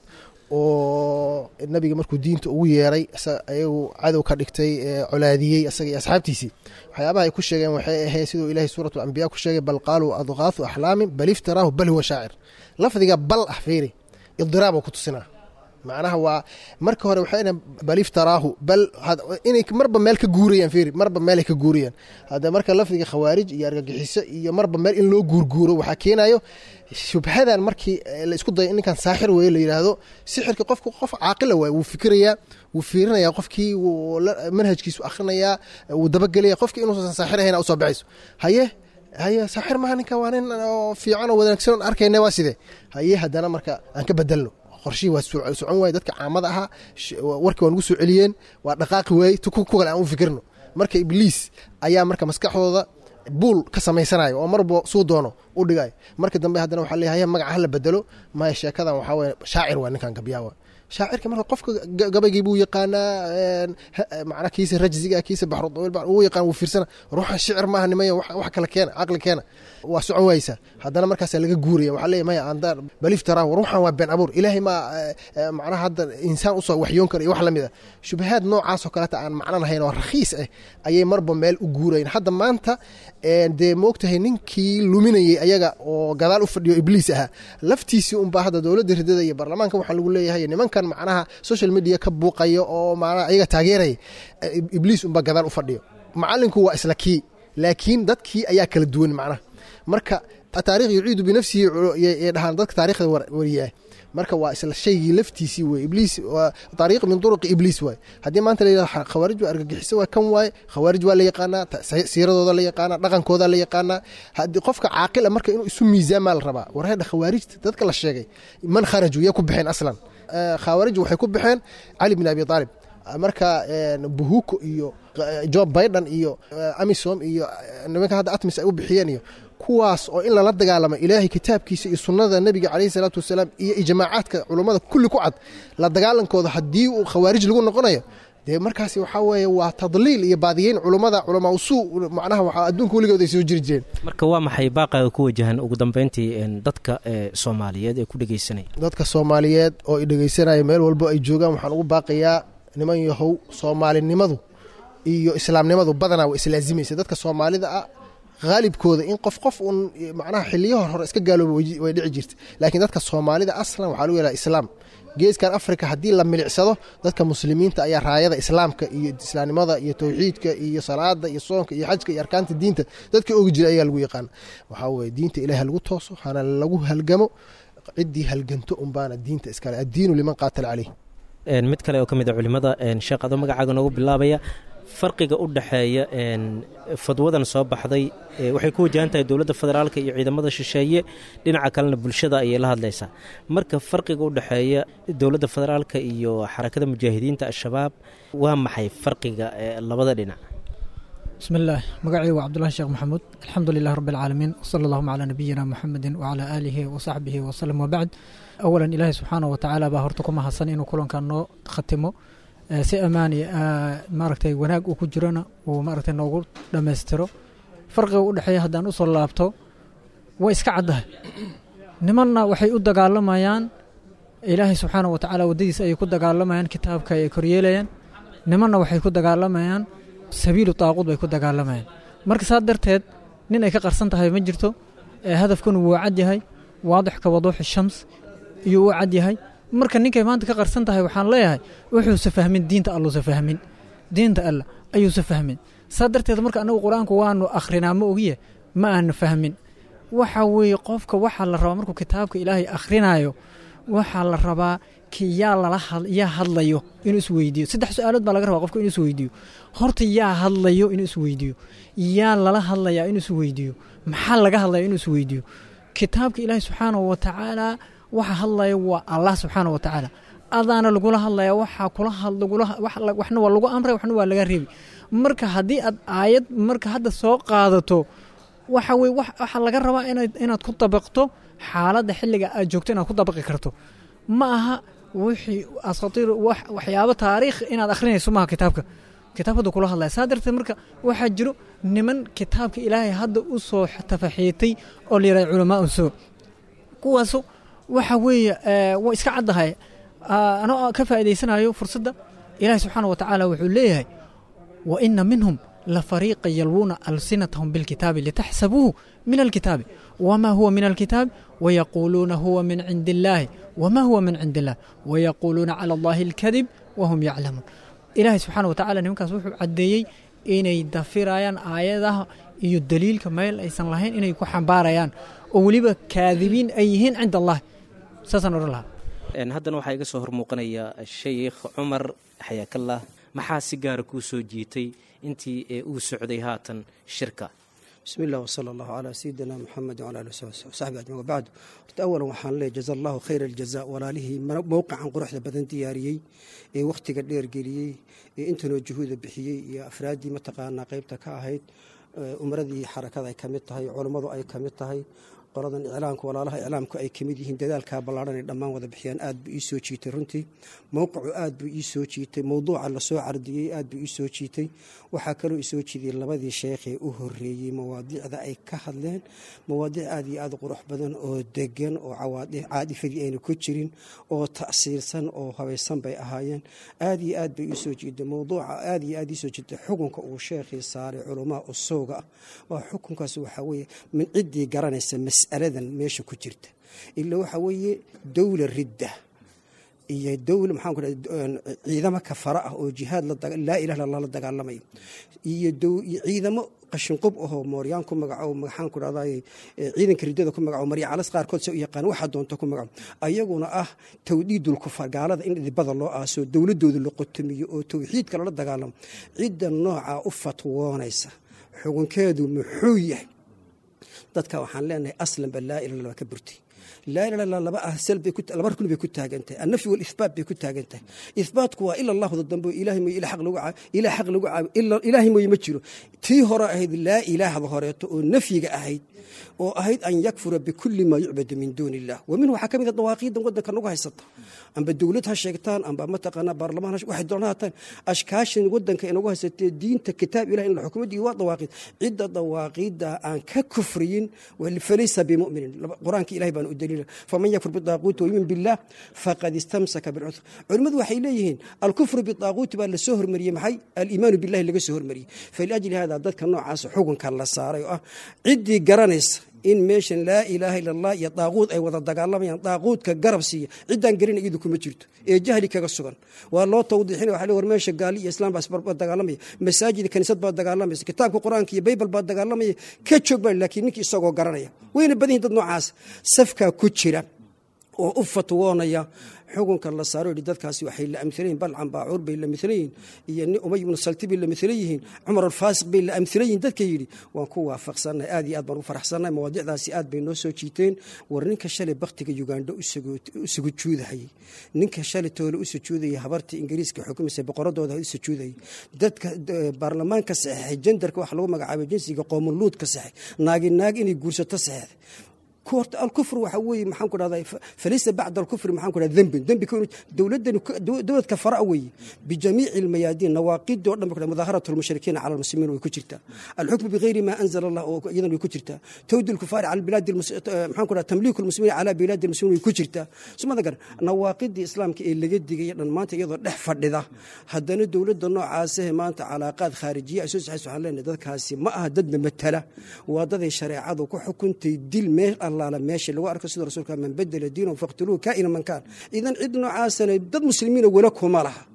oo nabiga markuu diinta ugu yeeray ayagu cadow ka dhigtay colaadiyey isaga iyo asxaabtiisii waxyaabaha ay ku sheegeen waxay ahayd siduu ilahay suurat alambiya ku sheegay bal qaaluu adqaafu axlaamin bal iftaraahu bal huwa shaacir lafdiga bal ah fiiri idiraab ku tusinaa macnaha waa marka hore waxay bal iftaraahu bal inay marba meel ka guurayaan fiiri marba meelay ka guurayaan hadda marka lafdiga khawaarij iyo argagixiso iyo marba meel in loo guurguuro waxaa keenayo shubhadan markii la isku dayo ninkan saaxir weye la yidhaahdo sixirka qofku qof caaqila waay wuu fikirayaa wuu fiirinaya qofkii manhajkiisu akhrinayaa wuu dabagelaya qofkii inuusan saaxir ahayn usoo baxayso haye haye saaxir maaha ninka waa nin fiican oo wanaagsan arkayna waa sidee haye haddana marka aan ka bedelno qorshihii waa socon waaye dadka caamada ahaa warkii waa nagu soo celiyeen waa dhaqaaqi waaye ku kale aan u fikirno marka ibliis ayaa marka maskaxdooda buul ka samaysanayo oo marba suu doono u dhigayo marka dambe haddana waxaa leeyahay magaca hala bedelo maya sheekadan waxaa weye shaacir waa ninkan gabyaawa shaacirka marka qofka gabaygii buu yaqaanaa macna kiisa rajziga kiisa baxrudawiil uu yaqaan wuu fiirsana ruuxan shicir maaha nimaya wax kale keena caqli keena waa socon waysa haddana markaasa laga guuraya waxaa leeyahay maya andaan baliftaraa ruuxan waa been abuur ilaahay ma macnaha hadda insaan usoo waxyoon kara iyo wax lamid ah shubahaad noocaasoo kaleeta aan macno lahayn oo rakhiis ah ayay marba meel u guurayn hadda maanta dee moogtahay ninkii luminayay ayaga oo gadaal u fadhiyo ibliis ahaa laftiisii unbaa hadda dowladda ridada iyo baarlamaanka waxaa lagu leeyahay nimankan macnaha social media ka buuqayo oo macnaha ayaga taageeraya ibliis unbaa gadaal u fadhiyo macalinku waa isla kii laakiin dadkii ayaa kala duwan macnaha marka taarikh yuciidu binafsihi yay dhahaan dadka taarikhda wariyaa marka waa isla shaygii laftiisii wey ibliis ariiq min duruqi ibliis waay haddii maanta layidhahdo khawaarij waa argagixiso waa kan waaye khawaarij waa la yaqaanaa siiradooda la yaqaanaa dhaqankooda la yaqaanaa haddii qofka caaqila marka inuu isu miisaamaa la rabaa wareedha khawaarijta dadka la sheegay man kharaju yay ku baxeen aslan khawaarij waxay ku baxeen cali bin abi aalib marka buhuko iyo jo biden iyo amisom iyo nimanka hadda atmis ay u bixiyeen iyo kuwaas oo in lala dagaalamo ilaahay kitaabkiisa iyo sunnada nebiga caleyhi salaatu wasalaam iyo ijmaacaadka culummada kulli ku cad la dagaalankooda haddii uu khawaarij lagu noqonayo dee markaasi waxaa weeye waa tadliil iyo baadiyeyn culummada culamaa usuu macnaha waxaa adduunka weligood ay soo jiri jireen marka waa maxay baaqaaga ku wajahan ugu dambeyntii dadka soomaaliyeed ee ku dhegeysanaya dadka soomaaliyeed oo i dhegeysanaya meel walbo ay joogaan waxaan ugu baaqayaa niman yahow soomaalinimadu iyo islaamnimadu badanaa waa islaazimaysa dadka soomaalida ah haalibkooda in qof qof uun macnaha xiliyaha hore iska gaalooba way dhici jirta laakiin dadka soomaalida aslan waxaa lagu yidhaha islaam geeskan africa haddii la milicsado dadka muslimiinta ayaa raayada islaamka iyo islaamnimada iyo towxiidka iyo salaada iyo soonka iyo xajka iyo arkaanta diinta dadka ogi jira ayaa lagu yaqaana waxaa weye diinta ilahi ha lagu tooso hana lagu halgamo ciddii halganto unbaana diinta iskale addiinu liman qaatala caleyh mid kale oo ka mid a culimada sheekh adoo magacaaga noogu bilaabaya farqiga u dhexeeya fadwadan soo baxday waxay ku wajahan tahay dowladda federaalka iyo ciidamada shisheeye dhinaca kalena bulshada ayay la hadlaysaa marka farqiga u dhexeeya dowladda federaalka iyo xarakada mujaahidiinta al-shabaab waa maxay farqiga labada dhinac bismi illaah magacii waa cabdulahi sheekh maxamuud alxamdu lilah rabbi alcaalamiin wsala allahuma calaa nabiyina muxamedin wacalaa aalihi wasaxbihi wasalem wabacd awalan ilaahi subxaanah watacaala baa horta ku mahadsan inuu kulankan noo khatimo si ammaani maaragtay wanaag uu ku jirona uu maaragtay noogu dhammaystiro farqiga u dhexeeya haddaan usoo laabto way iska caddahay nimanna waxay u dagaalamayaan ilaahay subxaana wa tacaala waddadiisa ayay ku dagaalamayaan kitaabka ay koryeelayaan nimanna waxay ku dagaalamayaan sabiilu taaquud bay ku dagaalamayaan marka saa darteed nin ay ka qarsan tahay ma jirto hadafkuna wuu cad yahay waadix ka waduuxi shams iyo uu cad yahay marka ninkay maanta ka qarsan tahay waxaan leeyahay wuxuusa fahmin diinta alluusa fahmin diinta alla ayuusa fahmin saa darteed marka anagu qur-aanku waanu akhrinaa ma ogiye ma aanu fahmin waxa weeye qofka waxaa la rabaa markuu kitaabka ilaahay akhrinayo waxaa la rabaa marka yaa lala yaa hadlayo inuu isweydiiyo saddex su-aalood baa laga rabaa qofka inuu isweydiiyo horta yaa hadlayo inuu isweydiiyo yaa lala hadlayaa inuu isweydiiyo maxaa laga hadlaya inuu isweydiiyo kitaabka ilaahi subxaanahu wa tacaala waxa hadlaya waa allah subxaanahu wa tacaala adaana lagula hadlaya waxaa kula waxna waa lagu amray waxna waa laga reebi marka haddii aad aayad marka hadda soo qaadato waxa weye waxaa laga rabaa inaad ku dabaqto xaaladda xilliga aad joogto inaad ku dabaqi karto ma aha wixii asatiir waxyaabo taariikh inaad akhrinayso maaha kitaabka kitaab hadda kula hadlaya saa darteed marka waxaa jiro niman kitaabka ilaahay hadda u soo tafaxiitay oo la yidhahda culamaa soo kuwaasu waxa weeye waa iska caddahay anoo ka faa'idaysanayo fursadda ilaahay subxaana wa tacaala wuxuu leeyahay wa ina minhum lafariiqa yalwuuna alsinatahum bilkitaabi litaxsabuuhu min alkitaabi wma huwa min alkitaab wayaquuluuna huwa min cindi illaahi wma huwa min cindi illah wayaquuluuna cala allahi alkadib wahum yaclamuun ilaahay subxaana wa tacala nimankaas wuxuu caddeeyey inay dafirayaan aayadaha iyo daliilka meel aysan lahayn inay ku xambaarayaan oo weliba kaadibiin ay yihiin cinda allahi saasaan odhan lahaa haddana waxaa iga soo hormuuqanaya sheikh cumar xayaakallah maxaa si gaara kuu soo jiitay intii ee uu socday haatan shirka bismi illah wsala allahu calaa sayidina muxamed wala ali saxbi ajmain wabacdu horta awalan waxaan leeyahy jaza allahu khayra aljaza walaalihii mowqican quruxda badan diyaariyey ee wakhtiga dheer geliyey ee intanoo juhuuda bixiyey iyo afraaddii mataqaanaa qeybta ka ahayd umaradii xarakada ay ka mid tahay culummadu ay ka mid tahay qoladan iclaamka walaalaha iclaamku ay kamid yihiin dadaalkaa ballaadhan ay dhammaan wada bixiyaan aad buu ii soo jiitay runtii mowqicu aad buu ii soo jiitay mowduuca lasoo cardiyey aad buu ii soo jiitay waxaa kaloo isoo jiidiyey labadii sheekhee u horeeyey mawaadiicda ay ka hadleen mawaadiic aad iyo aad qurux badan oo degan oo caadifadii ayna ku jirin oo ta'siirsan oo habaysan bay ahaayeen aad iyo aad bay iisoo jiiday mowduuca aad iyo aad iisoo jiitay xukunka uu sheekhii saaray culamaa usowga ah waa xukunkaas waxaa weeye min ciddii garanaysa mas'aladan meesha ku jirta ila waxaa weeye dowla ridda iyo dowla maxaan ku dhaha ciidamo kafara ah oo jihaad laa ilaha illa allah la dagaalamaya iyo ciidamo qashinqub ahoo mooryaan ku magaco maxaan ku dhahday ciidanka riddada ku magaco marya calas qaarkood se u yaqaan waxaa doonta ku magaco ayaguna ah tawdiidul kufar gaalada in dhibada loo aaso dowladooda la qotomiyo oo tawxiidka lala dagaalamo cidda noocaa u fatwoonaysa xukunkeedu muxuu yahay dadka waxaan leenahay aslanba laa ila laba ka burtay laa ila illa laba ah sal bay laba rukun bay ku taagan tahay annafyi walithbaat bay ku taagan tahay ithbaatku waa ila allahda dambe ilaahay mooye ila xaq lagu caabi ilaa xaq lagu caabi ilaahay mooye ma jiro tii hore ahayd laa ilaahda horeeto oo nafyiga ahayd oo ahayd an yakfura bikulli maa yucbadu min duuni illah wa minhu waxaa ka mid a dawaaqiidan waddanka nagu haysata amba dowlad ha sheegtaan amba mataqaanaa baarlamaan waxay doonaan hataan ashkaashan waddanka inagu haysatee diinta kitaab ilahi in la xukumo diin waa dawaaqiid cidda dawaaqiidda aan ka kufriyin falaysa bimuminin qur-aanka ilahi baan u daliila faman yakfur bidaaquuti wayumin billah faqad istamsaka bilcuthur culimmadu waxay leeyihiin alkufru bidaaquuti baa lasoo hormariyey maxay aliimaanu billahi laga soo hormariyey faliajli hada dadka noocaas xukunka la saaray oo ah ciddii garanaysa in meeshan laa ilaaha illa allah iyo daaquud ay wada dagaalamayaan daaquudka garab siiya ciddaan gelin iyadu kuma jirto ee jahli kaga sugan waa loo tawdiixina waxa le war meesha gaali iyo islaam baa dagaalamaya masaajid kaniisad baa dagaalamaysa kitaabka qur-aanka iyo baybal baa dagaalamaya ka joog baa laakiin ninkii isagoo garanaya wayna badan yihin dad noocaas safkaa ku jira oo u fatwoonaya xukunka la saaro yidhi dadkaasi waxay la amhilan yihin balcan baacuur bay la milan yihiin iyo nin umay ibnu salti bay la milan yihiin cumar alfaasiq bay la amhilan yihin dadka yidhi waan ku waafaqsannahay aad iyo aad baan ugu faraxsannahay mawaadicdaasi aad bay noo soo jiiteen war ninka shalay baktiga ugandha u sugujuudahayay ninka shalay toole u sujuudayay habartii ingiriiska xukumaysa boqoradooda u sujuudayay dadka baarlamaanka saxeexay jendarka waxa lagu magacaabay jinsiga qoomuluudka saxex naagi naag inay guursato saxeexday horta alkufr waxa weeye maxaan ku dhahdaa falaysa bacda alkufri maxaan ku dhahdaa dembin dembi ka dowladdan dowlad kafara weeye bijamiici almayaadiin nawaaqidii oo dhan ba ku mudaaharatu almushrikiina cala almuslimiin way ku jirtaa alxukmu bigayri maa anzala allah oo iyadan way ku jirtaa tawdi alkufaari cala bilaadi maxaan ku dhahdaa tamliiku almuslimiina cala bilaadi almuslimiin way ku jirtaa sumada gar nawaaqidii islaamka ee laga digaya dhan maanta iyadoo dhex fadhida haddana dowladda noocaasah maanta calaaqaad khaarijiya ay soo saxayso waxaan leenahay dadkaasi ma aha dadna matala waa daday shareecadu ku xukuntay dil meel allaala meesha lagu arko sida rasuulka man badela diinahu faqtuluuhu kaa'ina man kaan idan cid noocaasana dad muslimiina wala kuma laha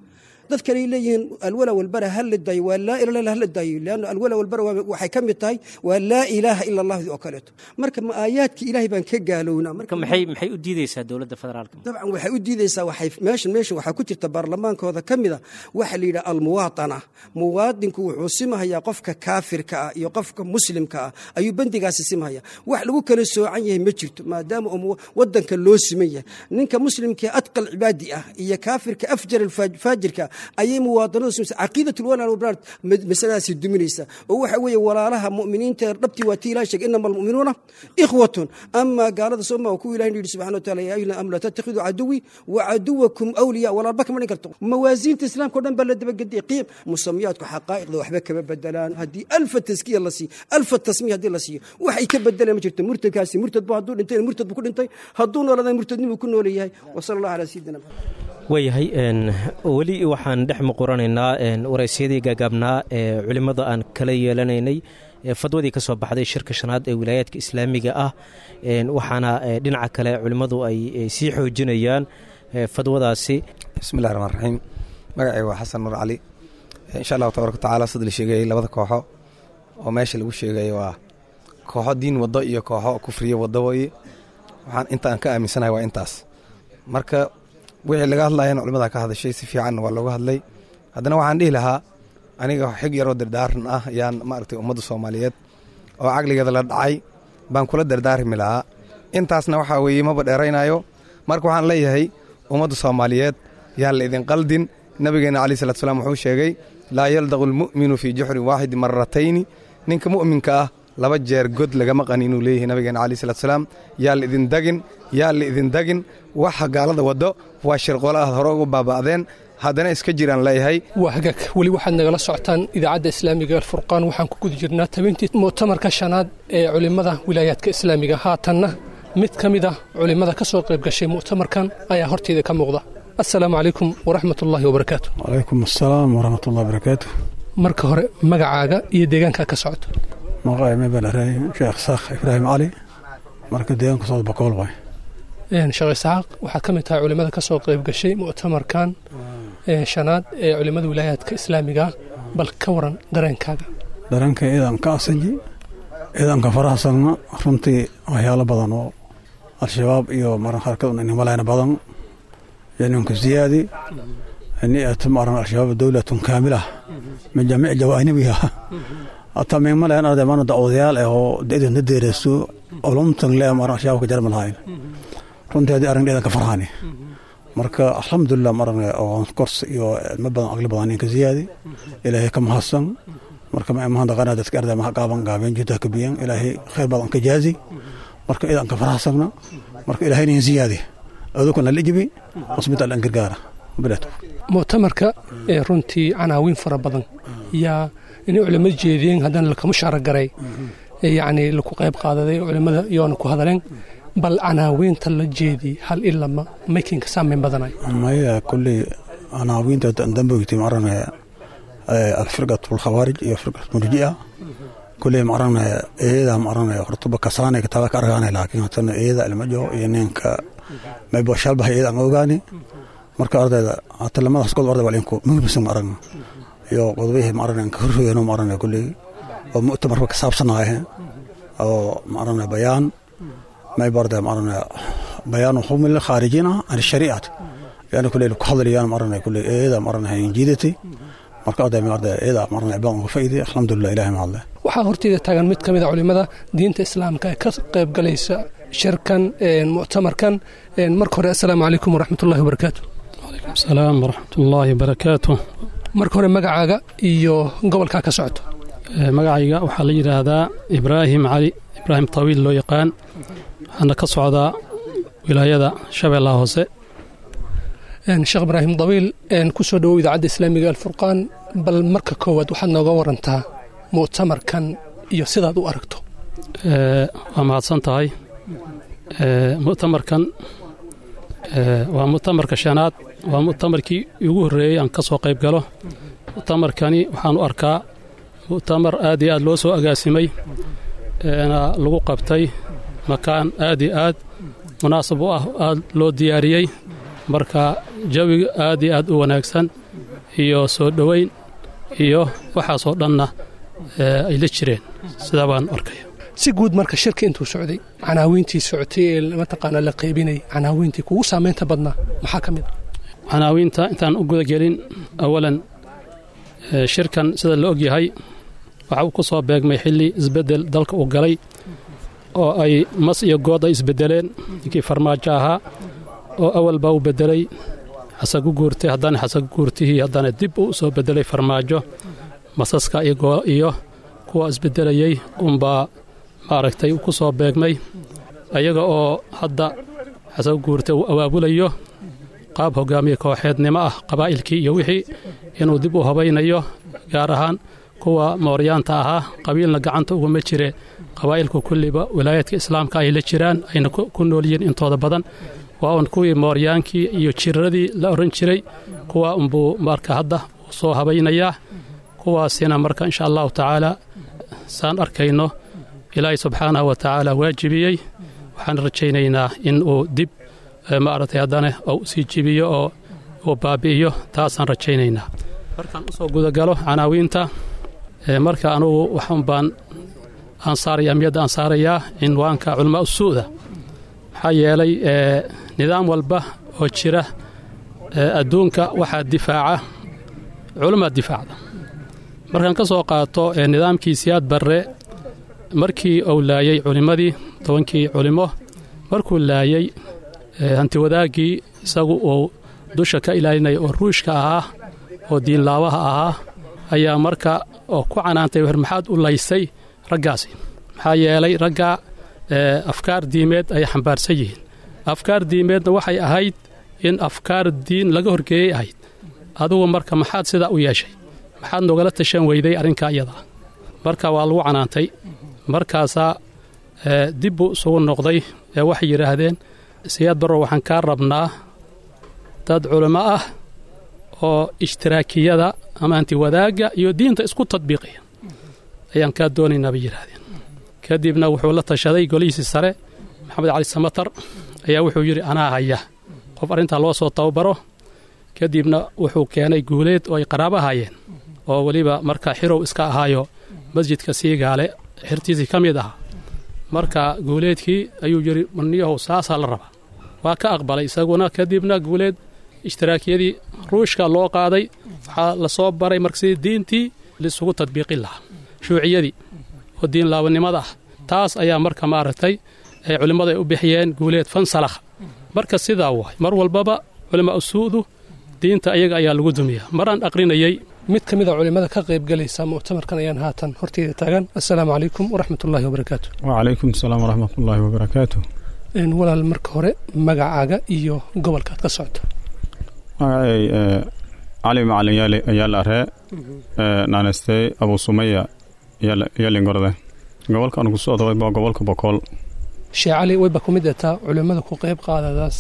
dad kale ay leeyihiin alwala walbara ha la daayo waa laa ila ila ha la daayo leanna alwala walbara waa- waxay ka mid tahay waa laa ilaaha ila allah oo kaleeto marka ma aayaadkii ilaahay baan ka gaalownaa marka maxay maxay u diideysaa dowladda federaalka dabcan waxay u diideysaa waxay meeshan meeshan waxaa ku jirta baarlamaankooda ka mid a waxa la yidhaha almuwaatana muwaadinku wuxuu simahayaa qofka kaafirka ah iyo qofka muslimka ah ayuu bandigaasi simahaya wax lagu kala soocan yahay ma jirto maadaama uu wadanka loo siman yahay ninka muslimka adqal cibaadi ah iyo kaafirka afjar faajirka ayay muwaadanadu simaysa caqiidat lwala walbaraat masaladaasi duminaysa oo waxa weeye walaalaha mu'miniinta dhabtii waa tii ilahay sheegay inama almu'minuuna ikhwatun ama gaalada sooma kuwa ilahi yidhi subxana wa taala yaa ayuha amanu laa tattakhiduu caduwi wa caduwakum awliya walaalba kama dhin karto mawaasiinta islaamka o dhan baa la dabagediyay qiim musamiyaadku xaqaa'iqda waxba kama bedelaan haddii alfa taskiya la siiyo alfa tasmiya haddii la siiyo waxay ka bedelaan ma jirto murtadkaasi murtad bu hadduu dhintay murtad buu ku dhintay hadduu nooladay murtadnimuu ku nool yahay wa sala allah calaa sayidina maxamed waayahay n weli waxaan dhex muquranaynaa waraysyadii gaagaabnaa ee culimmada aan kala yeelanaynay ee fadwadii ka soo baxday shirka shanaad ee wilaayaadka islaamiga ah waxaana dhinaca kale culimmadu ay sii xoojinayaan fadwadaasi bismillahi raxmaan raxiim magacay waa xasan nur cali insha allahu tabaraka watacaala sida la sheegayay labada kooxo oo meesha lagu sheegay waa kooxo diin waddo iyo kooxo kufriye waddo weye waxaan inta aan ka aaminsanahay waa intaas marka wixii laga hadlayana culimmada ka hadashay si fiicanna waa looga hadlay haddana waxaan dhihi lahaa aniga xig yaroo dardaaran ah yaan maaragtay ummadda soomaaliyeed oo caqligeeda la dhacay baan kula dardaarmi lahaa intaasna waxaa weeye maba dheeraynayo marka waxaan leeyahay ummadda soomaaliyeed yaan la idin qaldin nabigeenna calayi salatu salaam wuxuu sheegay laa yaldaqu almu'minu fii juxrin waaxidi maratayni ninka mu'minka ah laba jeer god lagama qani inuu leeyahay nabigeena calayi salatu salaam yaa la idin dagin yaa la idin dagin waxa gaalada waddo waa shirqoolo aad hore ugu baaba'deen haddana iska jiraan leeyahay waa hagaag weli waxaad nagala socotaan idaacadda islaamiga alfurqaan waxaan ku guda jirnaa tabintii mu'tamarka shanaad ee culimmada wilaayaadka islaamiga haatanna mid ka mid ah culimmada ka soo qayb gashay mu'tamarkan ayaa horteeda ka muuqda assalaamu calaykum waraxmat ullaahi wabarakaatu wacalaykum assalaam waraxmatullahi wabarakaatu marka hore magacaaga iyo deegaankaa ka socoto maqaay mebelarey sheekh saakh ibraahim cali marka deegaanka socod bakool waay sheekh isxaaq waxaad ka mid tahay culimmada ka soo qayb gashay mu'tamarkan shanaad ee culimmada wilaayaadka islaamiga bal ka waran dareenkaaga dareenka ciidanka asaji ciidanka farahasagna runtii waxyaalo badan oo al-shabaab iyo maran harkad inimaleyna badan yaninka ziyaadi ni'atu maran al-shabaab dowlatun kaamilah min jamiic jawaanibiha hataa mingmaleyn arday mana dacwadayaal eh oo idinta deereyso olumtan le maran al-shabaabka jarma lahayn runtii haddii arrin ciidanka farhani marka alxamdulilah maran oo kors iyo ilmo badan aqli badan ninka ziyaadi ilaahay ka mahadsan marka ma imaan daqana dadka arday maha gaaban gaabeen jidda ka biyan ilaahay khayr badan ka jaazi marka ciidanka farahasagna marka ilaahay nin ziyaadi adukuna lijibi wasbitaal an gargaara bilaadku mu'tamarka ee runtii canaawiin fara badan yaa inay culimmada jeediyeen haddana lakama shaaragaray yacni laku qayb qaadaday culimmada iyoona ku hadaleen bal canaawiinta la jeedi hal ilama makinka saameyn badanayo maya kulley canaawiinta dambogti marane alfirqat alkhawaarij iyo firqat murji'a kulley marane eeda marane hortuba kasaane kitaaba ka argaane laakiin hatana eeda ilmajo iyo ninka maybo shalbaha eeda aan ogaani marka ardayda hata lamadaas god arday walinku muhimsan marane iyo qodobihii marane ka horreeyano marane kulley oo mu'tamarka ka saabsanaaye oo marane bayaan may barda marana bayaanu xukmi lilkhaarijina can shariicat yani kule ku hadlayaan marana kule eeda marana injiidati marka arday marda eeda marana ibaan uga faa'iiday alxamdulilah ilahi ma hadle waxaa horteeda taagan mid ka mid a culimmada diinta islaamka ee ka qayb galaysa shirkan muctamarkan marka hore assalaamu calaykum waraxmatullahi wabarakaatu wacalaykum asalaam waraxmatullaahi wabarakaatu marka hore magacaaga iyo gobolkaa ka socoto magacayga waxaa la yidhaahdaa ibraahim cali ibraahim tawiil loo yaqaan waxaana ka socdaa wilaayada shabeellaha hoose sheekh ibraahim dawiil ku soo dhowow idaacadda islaamiga alfurqaan bal marka koowaad waxaad nooga warantaa mu'tamarkan iyo sidaad u aragto waa mahadsan tahay mu'tamarkan waa mu'tamarka shanaad waa mu'tamarkii ugu horreeyey aan ka soo qayb galo mu'tamarkani waxaan u arkaa mu'tamar aad iyo aad loo soo agaasimay na lagu qabtay makaan aad iyo aad munaasab u ah aad loo diyaariyey marka jawiga aad iyo aad u wanaagsan iyo soo dhoweyn iyo waxaasoo dhanna ay la jireen sidaa baan arkaya si guud marka shirka intuu socday canaawiintii socotay ee mataqaanaa la qaybinayay canaawiintii kugu saamaynta badnaa maxaa ka mid a canaawiinta intaan u gudagelin awalan shirkan sida la og yahay waxa uu ku soo beegmay xilli isbeddel dalka uu galay oo ay mas iyo good ay isbeddeleen ninkii farmaajo ahaa oo awal baa u beddelay xasagu guurtay haddana xasagu guurtihii haddana dib uu soo beddelay farmaajo masaska iyo kuwa isbeddelayey unbaa maaragtay ku soo beegmay ayaga oo hadda xasagu guurtay uu abaabulayo qaab hogaamiye kooxeednimo ah qabaa'ilkii iyo wixii inuu dib u habaynayo gaar ahaan kuwa mooryaanta ahaa qabiilna gacanta uguma jire qabaa'ilku kulliba wilaayaadka islaamka ay la jiraan ayna ku nool yihiin intooda badan waa un kuwii mooryaankii iyo jiradii la odhan jiray kuwa unbuu marka hadda uu soo habaynayaa kuwaasina marka insha allahu tacaala saan arkayno ilaahay subxaanahu wa tacaala waajibiyey waxaan rajaynaynaa in uu dib maaragtay haddana uu sii jibiyo oo uu baabi'iyo taasaan rajaynaynaa markaan u soo gudagalo canaawiinta marka anugu waxun baan aan saaraya amiyadda aan saarayaa cinwaanka culamaa usuuda maxaa yeelay nidaam walba oo jira adduunka waxaa difaaca culamaa difaacda markaan ka soo qaato nidaamkii siyaad barre markii uu laayey culimmadii tobankii culimo markuu laayey hantiwadaaggii isagu uu dusha ka ilaalinaya oo ruushka ahaa oo diinlaabaha ahaa ayaa marka oo ku canaantay wer maxaad u laysay raggaasi maxaa yeelay ragga afkaar diimeed ay xambaarsan yihiin afkaar diimeedna waxay ahayd in afkaar diin laga horgeeyey ahayd adugu marka maxaad sidaa u yeeshay maxaad nogala tashan weyday arrinka iyadaa marka waa lagu canaantay markaasaa dib buu isugu noqday ee waxay yidhaahdeen siyaad barrow waxaan kaa rabnaa dad culimo ah oo ishtiraakiyada ama antiwadaagga iyo diinta isku tadbiiqaya ayaan kaa doonaynaa bay yidhaahdeen kadibna wuxuu la tashaday golihiisii sare maxamed cali samatar ayaa wuxuu yidhi anaa haya qof arrintaa loo soo tababaro kadibna wuxuu keenay guuleed oo ay qaraabo ahaayeen oo weliba marka xirow iska ahaayo masjidka siigaale xirtiisii ka mid ahaa marka guuleedkii ayuu yidhi maniyahow saasaa la rabaa waa ka aqbalay isaguna kadibna guuleed ishtiraakiyadii ruushka loo qaaday waxaa la soo baray marka sidii diintii laisugu tadbiiqin lahaa shuuciyadii oo diin laabanimada ah taas ayaa marka maaragtay ay culimmadu ay u bixiyeen guuleed fansalakh marka sidaa waay mar walbaba culimaa usuudu diinta ayaga ayaa lagu dumiyaa maraan aqrinayey mid ka mid a culimmada ka qaybgalaysa muctamarkan ayaan haatan horteyda taagan assalaamu calaykum waraxmatullaahi wabarakaatu wacalaykum asalaam waraxmatullaahi wabarakaatu walaal marka hore magacaaga iyo gobolkaad ka socto magacay cali macalin yaali ayaa la aree naanestey abuu sumaya yaalingorde gobolka anu ku socda waa gobolka bokool shee cali wayba ku mid ataa culimmada ku qayb qaadadaas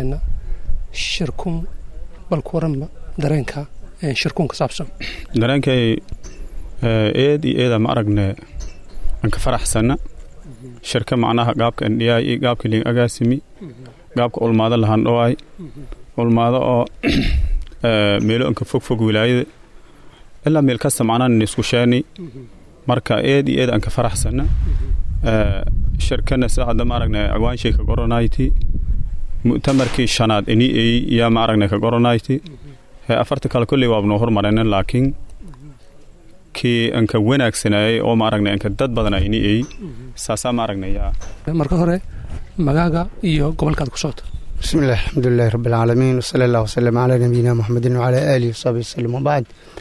shirkun bal ku waranba dareenka shirkun ka saabsan dareenkay eed iyo eeda ma aragne aan ka faraxsanna shirka macnaha gaabka ndhiyaay iyo gaabka liin agaasimi gaabka ulmaado lahaan dhowaay ulmaado oo meelo anka fog fog wilaayada ilaa meel kasta macnaha nisku sheeni marka eed iyo eed aan ka faraxsanna shirkana sida hadda ma aragne agwaanshay ka goronayti mu'tamarkii shanaad ini ey yaa ma aragne ka goronayti afarta kale kolley waabnoo hormarayna laakiin kii anka wanaagsanayay oo ma aragne anka dad badana ini ey saasaa ma aragne yaa marka hore magaaga iyo gobolkaad ku socota بسم الله الحمد لله رب العالمين وصلى الله وسلم على نبينا محمد وعلى آله وصحبه وسلم وبعد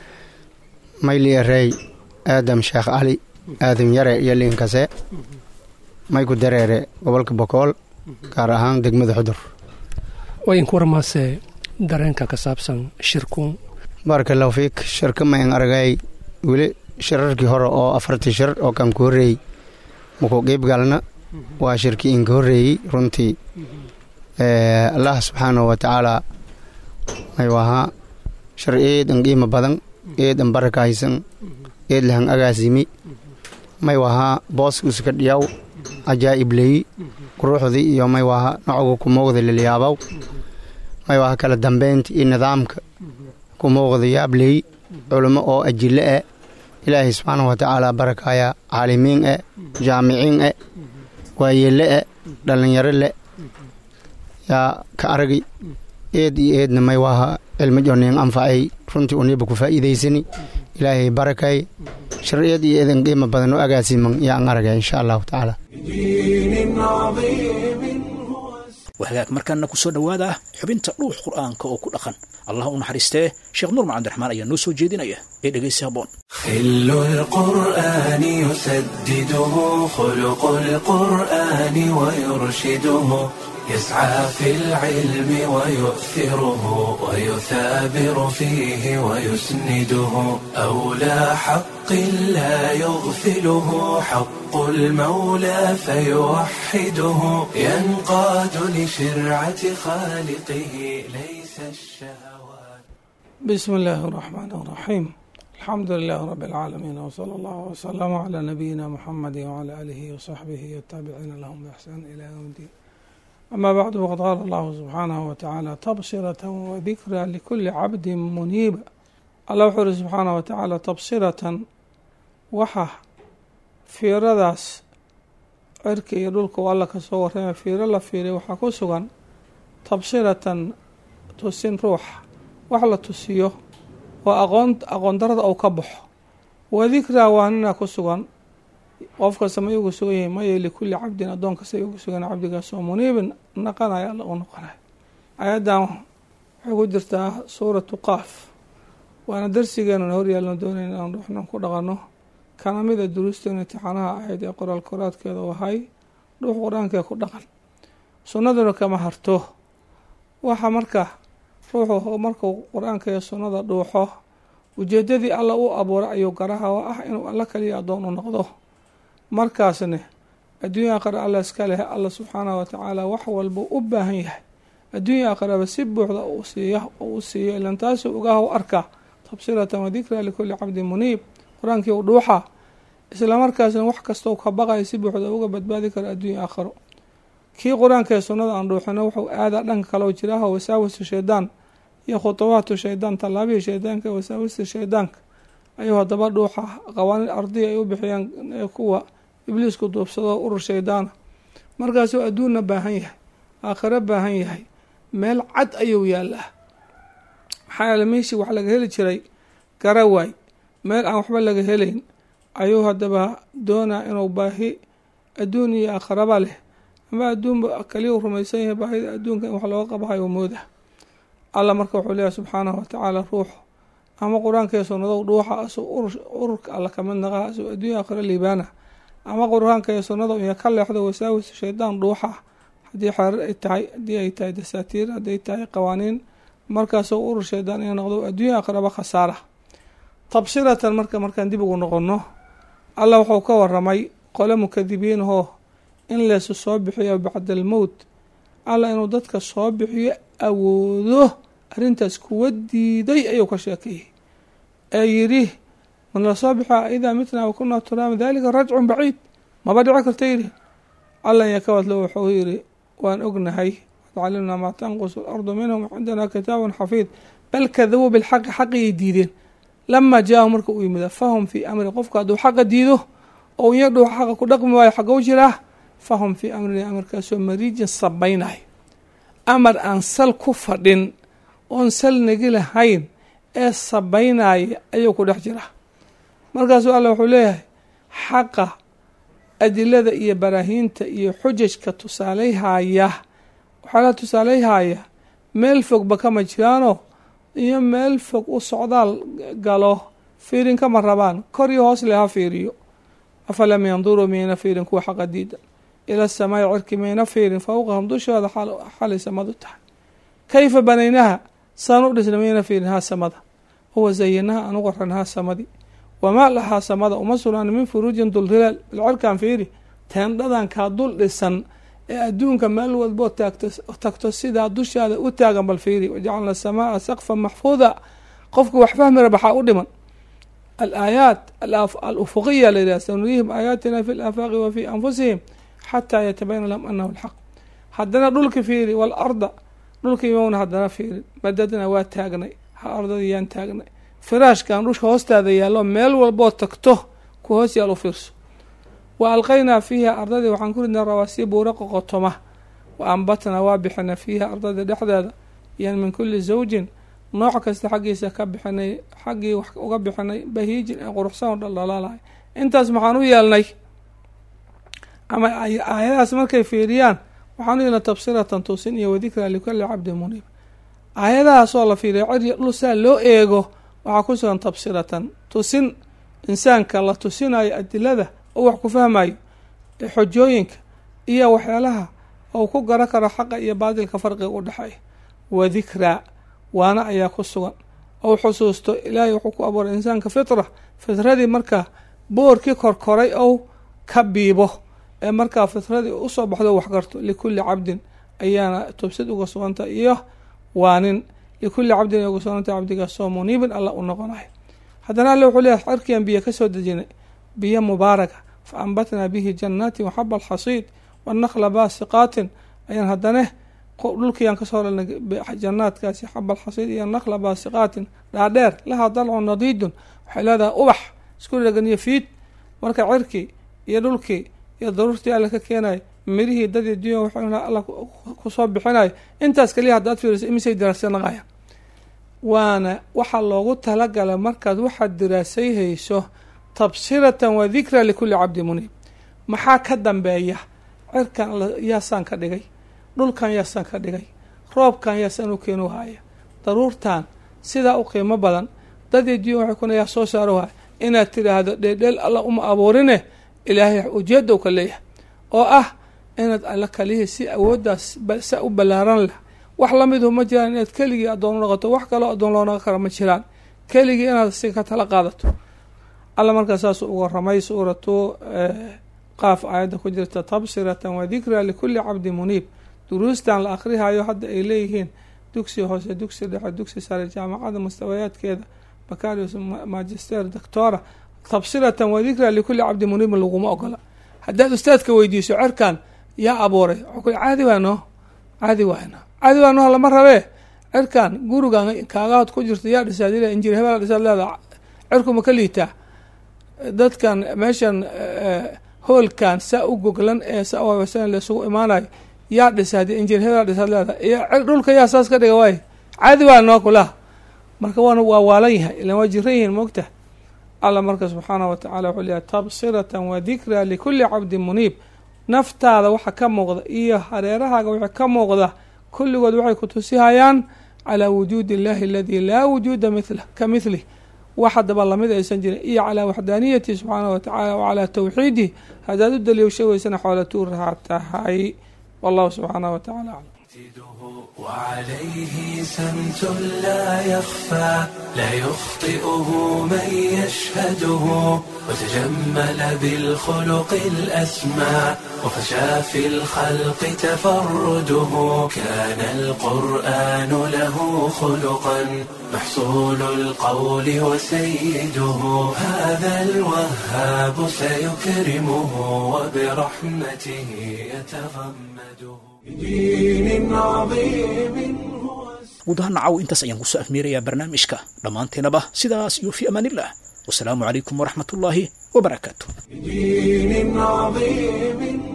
مايلي الري آدم شيخ علي آدم يرى يلين كسي مايكو دريري gobolka bokool gaar ahaan degmada xudur wayan ku warmaase dareenka ka saabsan shirkuun baaraka allahu fiik shirka mayn aragay weli shirarkii hore oo afartii shir oo kan ku horreeyey maku qeybgalna waa shirkii inka horreeyey runtii allah subxaanahu wa tacaala may wahaa shir eedan qiimo badan eedan barakaysan eed lahan agaasimi may wahaa booskuuska dhiyaw ajaa'ib leyi quruxdii iyo may wahaa nocoga kumowda lilyaabaw may wahaa kala dambeynta iyo nidaamka ku muuqda yaabley culimo oo ajille eh ilaahay subxaanahu watacaala barakaya caalimiin eh jaamiciin eh waayele eh dhallinyaro le yaa ka aragi eed iyo eedna may waaha cilmi jonin anfacay runtii uniba ku faa'iidaysani ilaahay barakay shar eed iyo eedan qiimo badan oo agaasiman yaan aragay insha allahu tacaala دين عظيم wahagaag markaana ku soo dhowaada xubinta dhuux qur'aanka oo ku dhaqan allah u naxariistee sheekh nuur macabdiraxmaan ayaa noo soo jeedinaya ee dhegaysi habboon خل القرآن يسدده خلق القرآن ويرشده يسعى في العلم ويؤثره ويثابر فيه ويسنده أولى حق لا يغفله حق المولى فيوحده ينقاد لشرعة خالقه ليس الشهوات بسم الله الرحمن الرحيم الحمد لله رب العالمين وصلى الله وسلم على نبينا محمد وعلى آله وصحبه والتابعين لهم بإحسان إلى يوم الدين أما بعد وقد قال الله سبحانه وتعالى تبصرة وذكرى لكل عبد منيب الله وحر سبحانه وتعالى تبصرة وحا في رداس cirka iyo dhulka u alla kasoo warrama fiiro la fiiray waxaa ku sugan tabsiratan tusin ruuxa wax la tusiyo oo aqoon aqoon darada uu ka baxo wa dikraa waanina ku sugan qof kasta ma ugu sugan yahay maya likulli cabdin addoon kasta ugu sugan cabdigaasoo muniibin naqanaya alla u noqonaya ayaddan waxay ku jirtaa suuratu qaaf waana darsigeenuna horyaalna doonayna inaan ruuxnan ku dhaqanno kana mida duruusteena imtixaanaha ahayd ee qoraal koraadkeeda u ahay dhuux qur-aankee ku dhaqan sunnaduna kama harto waxa marka ruuxu markuu qur-aanka iyo sunnada dhuuxo ujeedadii alla u abuuray ayuu garaha oo ah inuu alla kaliya addoon u noqdo markaasne adduunya aakhira alla iska leh alla subxaanahu watacaala wax walba u baahan yahay adduunya aakhiraba si buuxda uu siiya oo u siiyo ilan taasuu ogaha u arkaa tabsiratan wa dikraa likulli cabdin muniib qur-aankii u dhuuxa isla markaasna wax kastoo ka baqaya si buuxda uga badbaadi karo adduunya aakhiro kii qur-aanka ee sunnada aan dhuuxino wuxuu aadaa dhanka kaleo jiraaho wasaawisu shaydaan iyo khutubaatu shaydaan tallaabihii shaydaanka wasaawista shaydaanka ayuu haddaba dhuuxa qawaaniin ardiya ay u bixiyaan kuwa ibliisku duubsado urur shaydaana markaasuu adduunna baahan yahay aakhiro baahan yahay meel cad ayuu yaallaa maxaa yeele meeshii wax laga heli jiray garawaay meel aan waxba laga helayn ayuu haddaba doonaa inuu baahi adduun iyo aakhiraba leh ama adduunba kaliya u rumaysan yahay baahida adduunka in wax looga qabahayo mooda alla marka wuxuu leeyahay subxaanahu watacaala ruuxu ama qur-aanka iyo sunnado dhuuxa asuu ururka alla kamid naqaa asuu adduunya aakhiro liibaana ama qur-aanka iyo sunnada iyo ka leexdo wasaawis shaydaan dhuuxa haddii xeerar ay tahay haddii ay tahay dasaatiir hadday tahay qawaaniin markaasuu urur shaydaan ina noqdo adduunya aakhiraba khasaara tabsiratan marka markaan dib ugu noqonno alla wuxuu ka waramay qole mukadibiinahoo in leesu soo bixiyo bacda almowt alla inuu dadka soo bixiyo awoodo arrintaas kuwa diiday ayuu ka sheekeeyey ee yidhi man la soo bixia idaa mitnaa wakunaa turaama dalika rajcun baciid maba dhici karta yidhi alla yakabadlo wuxuu yidhi waan ognahay calimnaa maa tanqusu alardu minhum cindanaa kitaabun xafiid bal kadabuu bilxaqi xaqiyay diideen lamaa jaahu marka uu yimida fahum fii amri qofka hadduu xaqa diido oo iya dhuuxa xaqa ku dhaqmi waayo xagow jiraa fahum fii amri amarkaasoo mariijin sabaynayo amar aan sal ku fadhin oon sal nagi lahayn ee sabaynaya ayuu ku dhex jiraa markaasuu alla wuxuu leeyahay xaqa adilada iyo baraahiinta iyo xujajka tusaaleyhaya waxaa la tusaaleyhaya meel fogba kama jiraano iyo meel fog u socdaal galo fiirin kama rabaan kor iyo hoos le ha fiiriyo afalam yanduruu miyayna fiirin kuwa xaqa diida ila samaa'i cirki mayna fiirin fowqahum dushooda xalay samadu tahay kayfa banaynaha saan u dhisna mayna fiirin haa samada huwa zayanaha aan u qoranhaa samadii wamaa lahaa samada uma sugnaan min furuujin dulhilaal bal cirkaan fiiri teendhadan kaa dul dhisan ee adduunka meel walboo taagto tagto sidaa dushaada u taagan bal fiiri wajacalna asamaaa saqfan maxfuuda qofka wax fahmi rabaxaa u dhiman alaayaat alufuqiya la yidhah sanurihim aayaatina fi laafaaqi wa fi anfusihim xataa yatabayana lahum anahu lxaq haddana dhulka fiiri waalarda dhulka imowna haddana fiirin madadna waa taagnay ardadii yaan taagnay firaashkan dhusha hoostaada yaallo meel walboo tagto ku hoos yaal u fiirso wa alqaynaa fiiha ardadii waxaan ku ridnay rawaasiya buura qoqotoma wa ambatnaa waa bixinay fiiha ardadii dhexdeeda yan min kulli zawjin nooc kasta xaggiisa ka bixinay xaggii wax uga bixinay bahiijin ee quruxsan oo dhaldhalaalahay intaas maxaan u yeelnay ama aayadahaas markay fiiriyaan waxaan u yeelnay tabsiratan tusin iyo wadikraa likulli cabdin muniib aayadahaasoo la fiiriya cir dhul saa loo eego waxaa ku sugan tabsiratan tusin insaanka la tusinayo adilada oo wax ku fahmayo xojooyinka iyo waxyaalaha ou ku garan karo xaqa iyo baadilka farqiga u dhexeeya wadikraa waana ayaa ku sugan ou xusuusto ilaahay wuxuu ku abuuray insaanka fitra fitradii markaa boorkii korkoray ou ka biibo ee markaa fitradii usoo baxdo wax garto likulli cabdin ayaana tubsid uga suganta iyo waanin likulli cabdin ay uga suganta cabdigaasoo muniibin alla u noqonayo haddana alle wuxuu leeyahay cirkian biyo kasoo dejinay biyo mubaaraka fa ambatnaa bihi jannaatin waxaba alxasiid wanakla baasiqaatin ayaan haddane dhulkiiaan kasoo dhalnay jannaadkaasi xabal xasiid iyo nakla baasiqaatin dhaadheer lahaa dalcun nadiidun waxay leedahay ubax isku dhegan iyo fiid marka cirkii iyo dhulkii iyo daruurtii alle ka keenayo mirihii dadii dunya waxay alla kusoo bixinayo intaas kaliya haddaad fiiriso imisay diraasyanaqayaan waana waxaa loogu talagalay markaad waxaad diraasayhayso tabsiratan wa dikra likulli cabdi muniib maxaa ka dambeeya cirkan yaasaan ka dhigay dhulkan yaasaan ka dhigay roobkan yaasaan u keenu haya daruurtan sidaa u qiimo badan dadii dunya waxay kuna yaa soo saaro haya inaad tidhaahdo dheeldheel alla uma abuurine ilaahay ujeedow ka leeyahay oo ah inaad alla kalihii si awooddaas sa u ballaaran leh wax lamidu ma jiraan inaad keligii addoon u noqoto wax kaloo addoon loo noqon kara ma jiraan keligii inaad si ka tala qaadato alla markaa saasuu uga ramay suuratu qaaf aayadda ku jirta tabsiratan wa dikra likulli cabdi muniib duruustan la akhrihayo hadda ay leeyihiin dugsi hoose dugsi dhexe dugsi sare jaamacada mustawayaadkeeda bakarius magister doctora tabsiratan wa dikra likulli cabdi muniibin laguma ogola haddaad ustaadka weydiiso cerkan yaa abuuray caadi waano caadi waano caadi waano lama rabee cerkan gurigan kaagahood ku jirta yaa dhisaad injir hebel dhisaad leeda cerkuma ka liitaa dadkan meeshan hoolkan saa u goglan ee sa laisugu imaanayo yaa dhisa haddii injir hebel dhisaad leeda iyo dhulka yaa saas ka dhiga waay caadi waa noo kulaha marka waana waa waalan yahay ilan waa jiran yihiin moogta alla marka subxaanah wa tacala wuxuu leeyahay tabsiratan wa dikra likulli cabdin muniib naftaada waxa ka muuqda iyo hareerahaaga waxa ka muuqda kulligood waxay ku tusihayaan calaa wujuudi illahi aladii laa wujuuda mila ka mihlih wax haddaba lamid aysan jirin iyo calaa waxdaaniyatihi subxaanah wa tacala wa calaa tawxiidih haddaad u daliisho weysana xoola tuuraha tahay wallahu subxaanah wa tacala aclam وعليه سمت لا يخفى لا يخطئه من يشهده وتجمل بالخلق الأسمى وفشى في الخلق تفرده كان القرآن له خلقا محصول القول وسيده هذا الوهاب سيكرمه وبرحمته يتغمده بدين عظيم guud ahaan nacaw intaas ayaan kusoo afmeerayaa barnaamijka dhammaanteenaba sidaas iyo fi amaanillah wasalaamu calaykum waraxmat ullaahi wabarakaatu بدين عظيم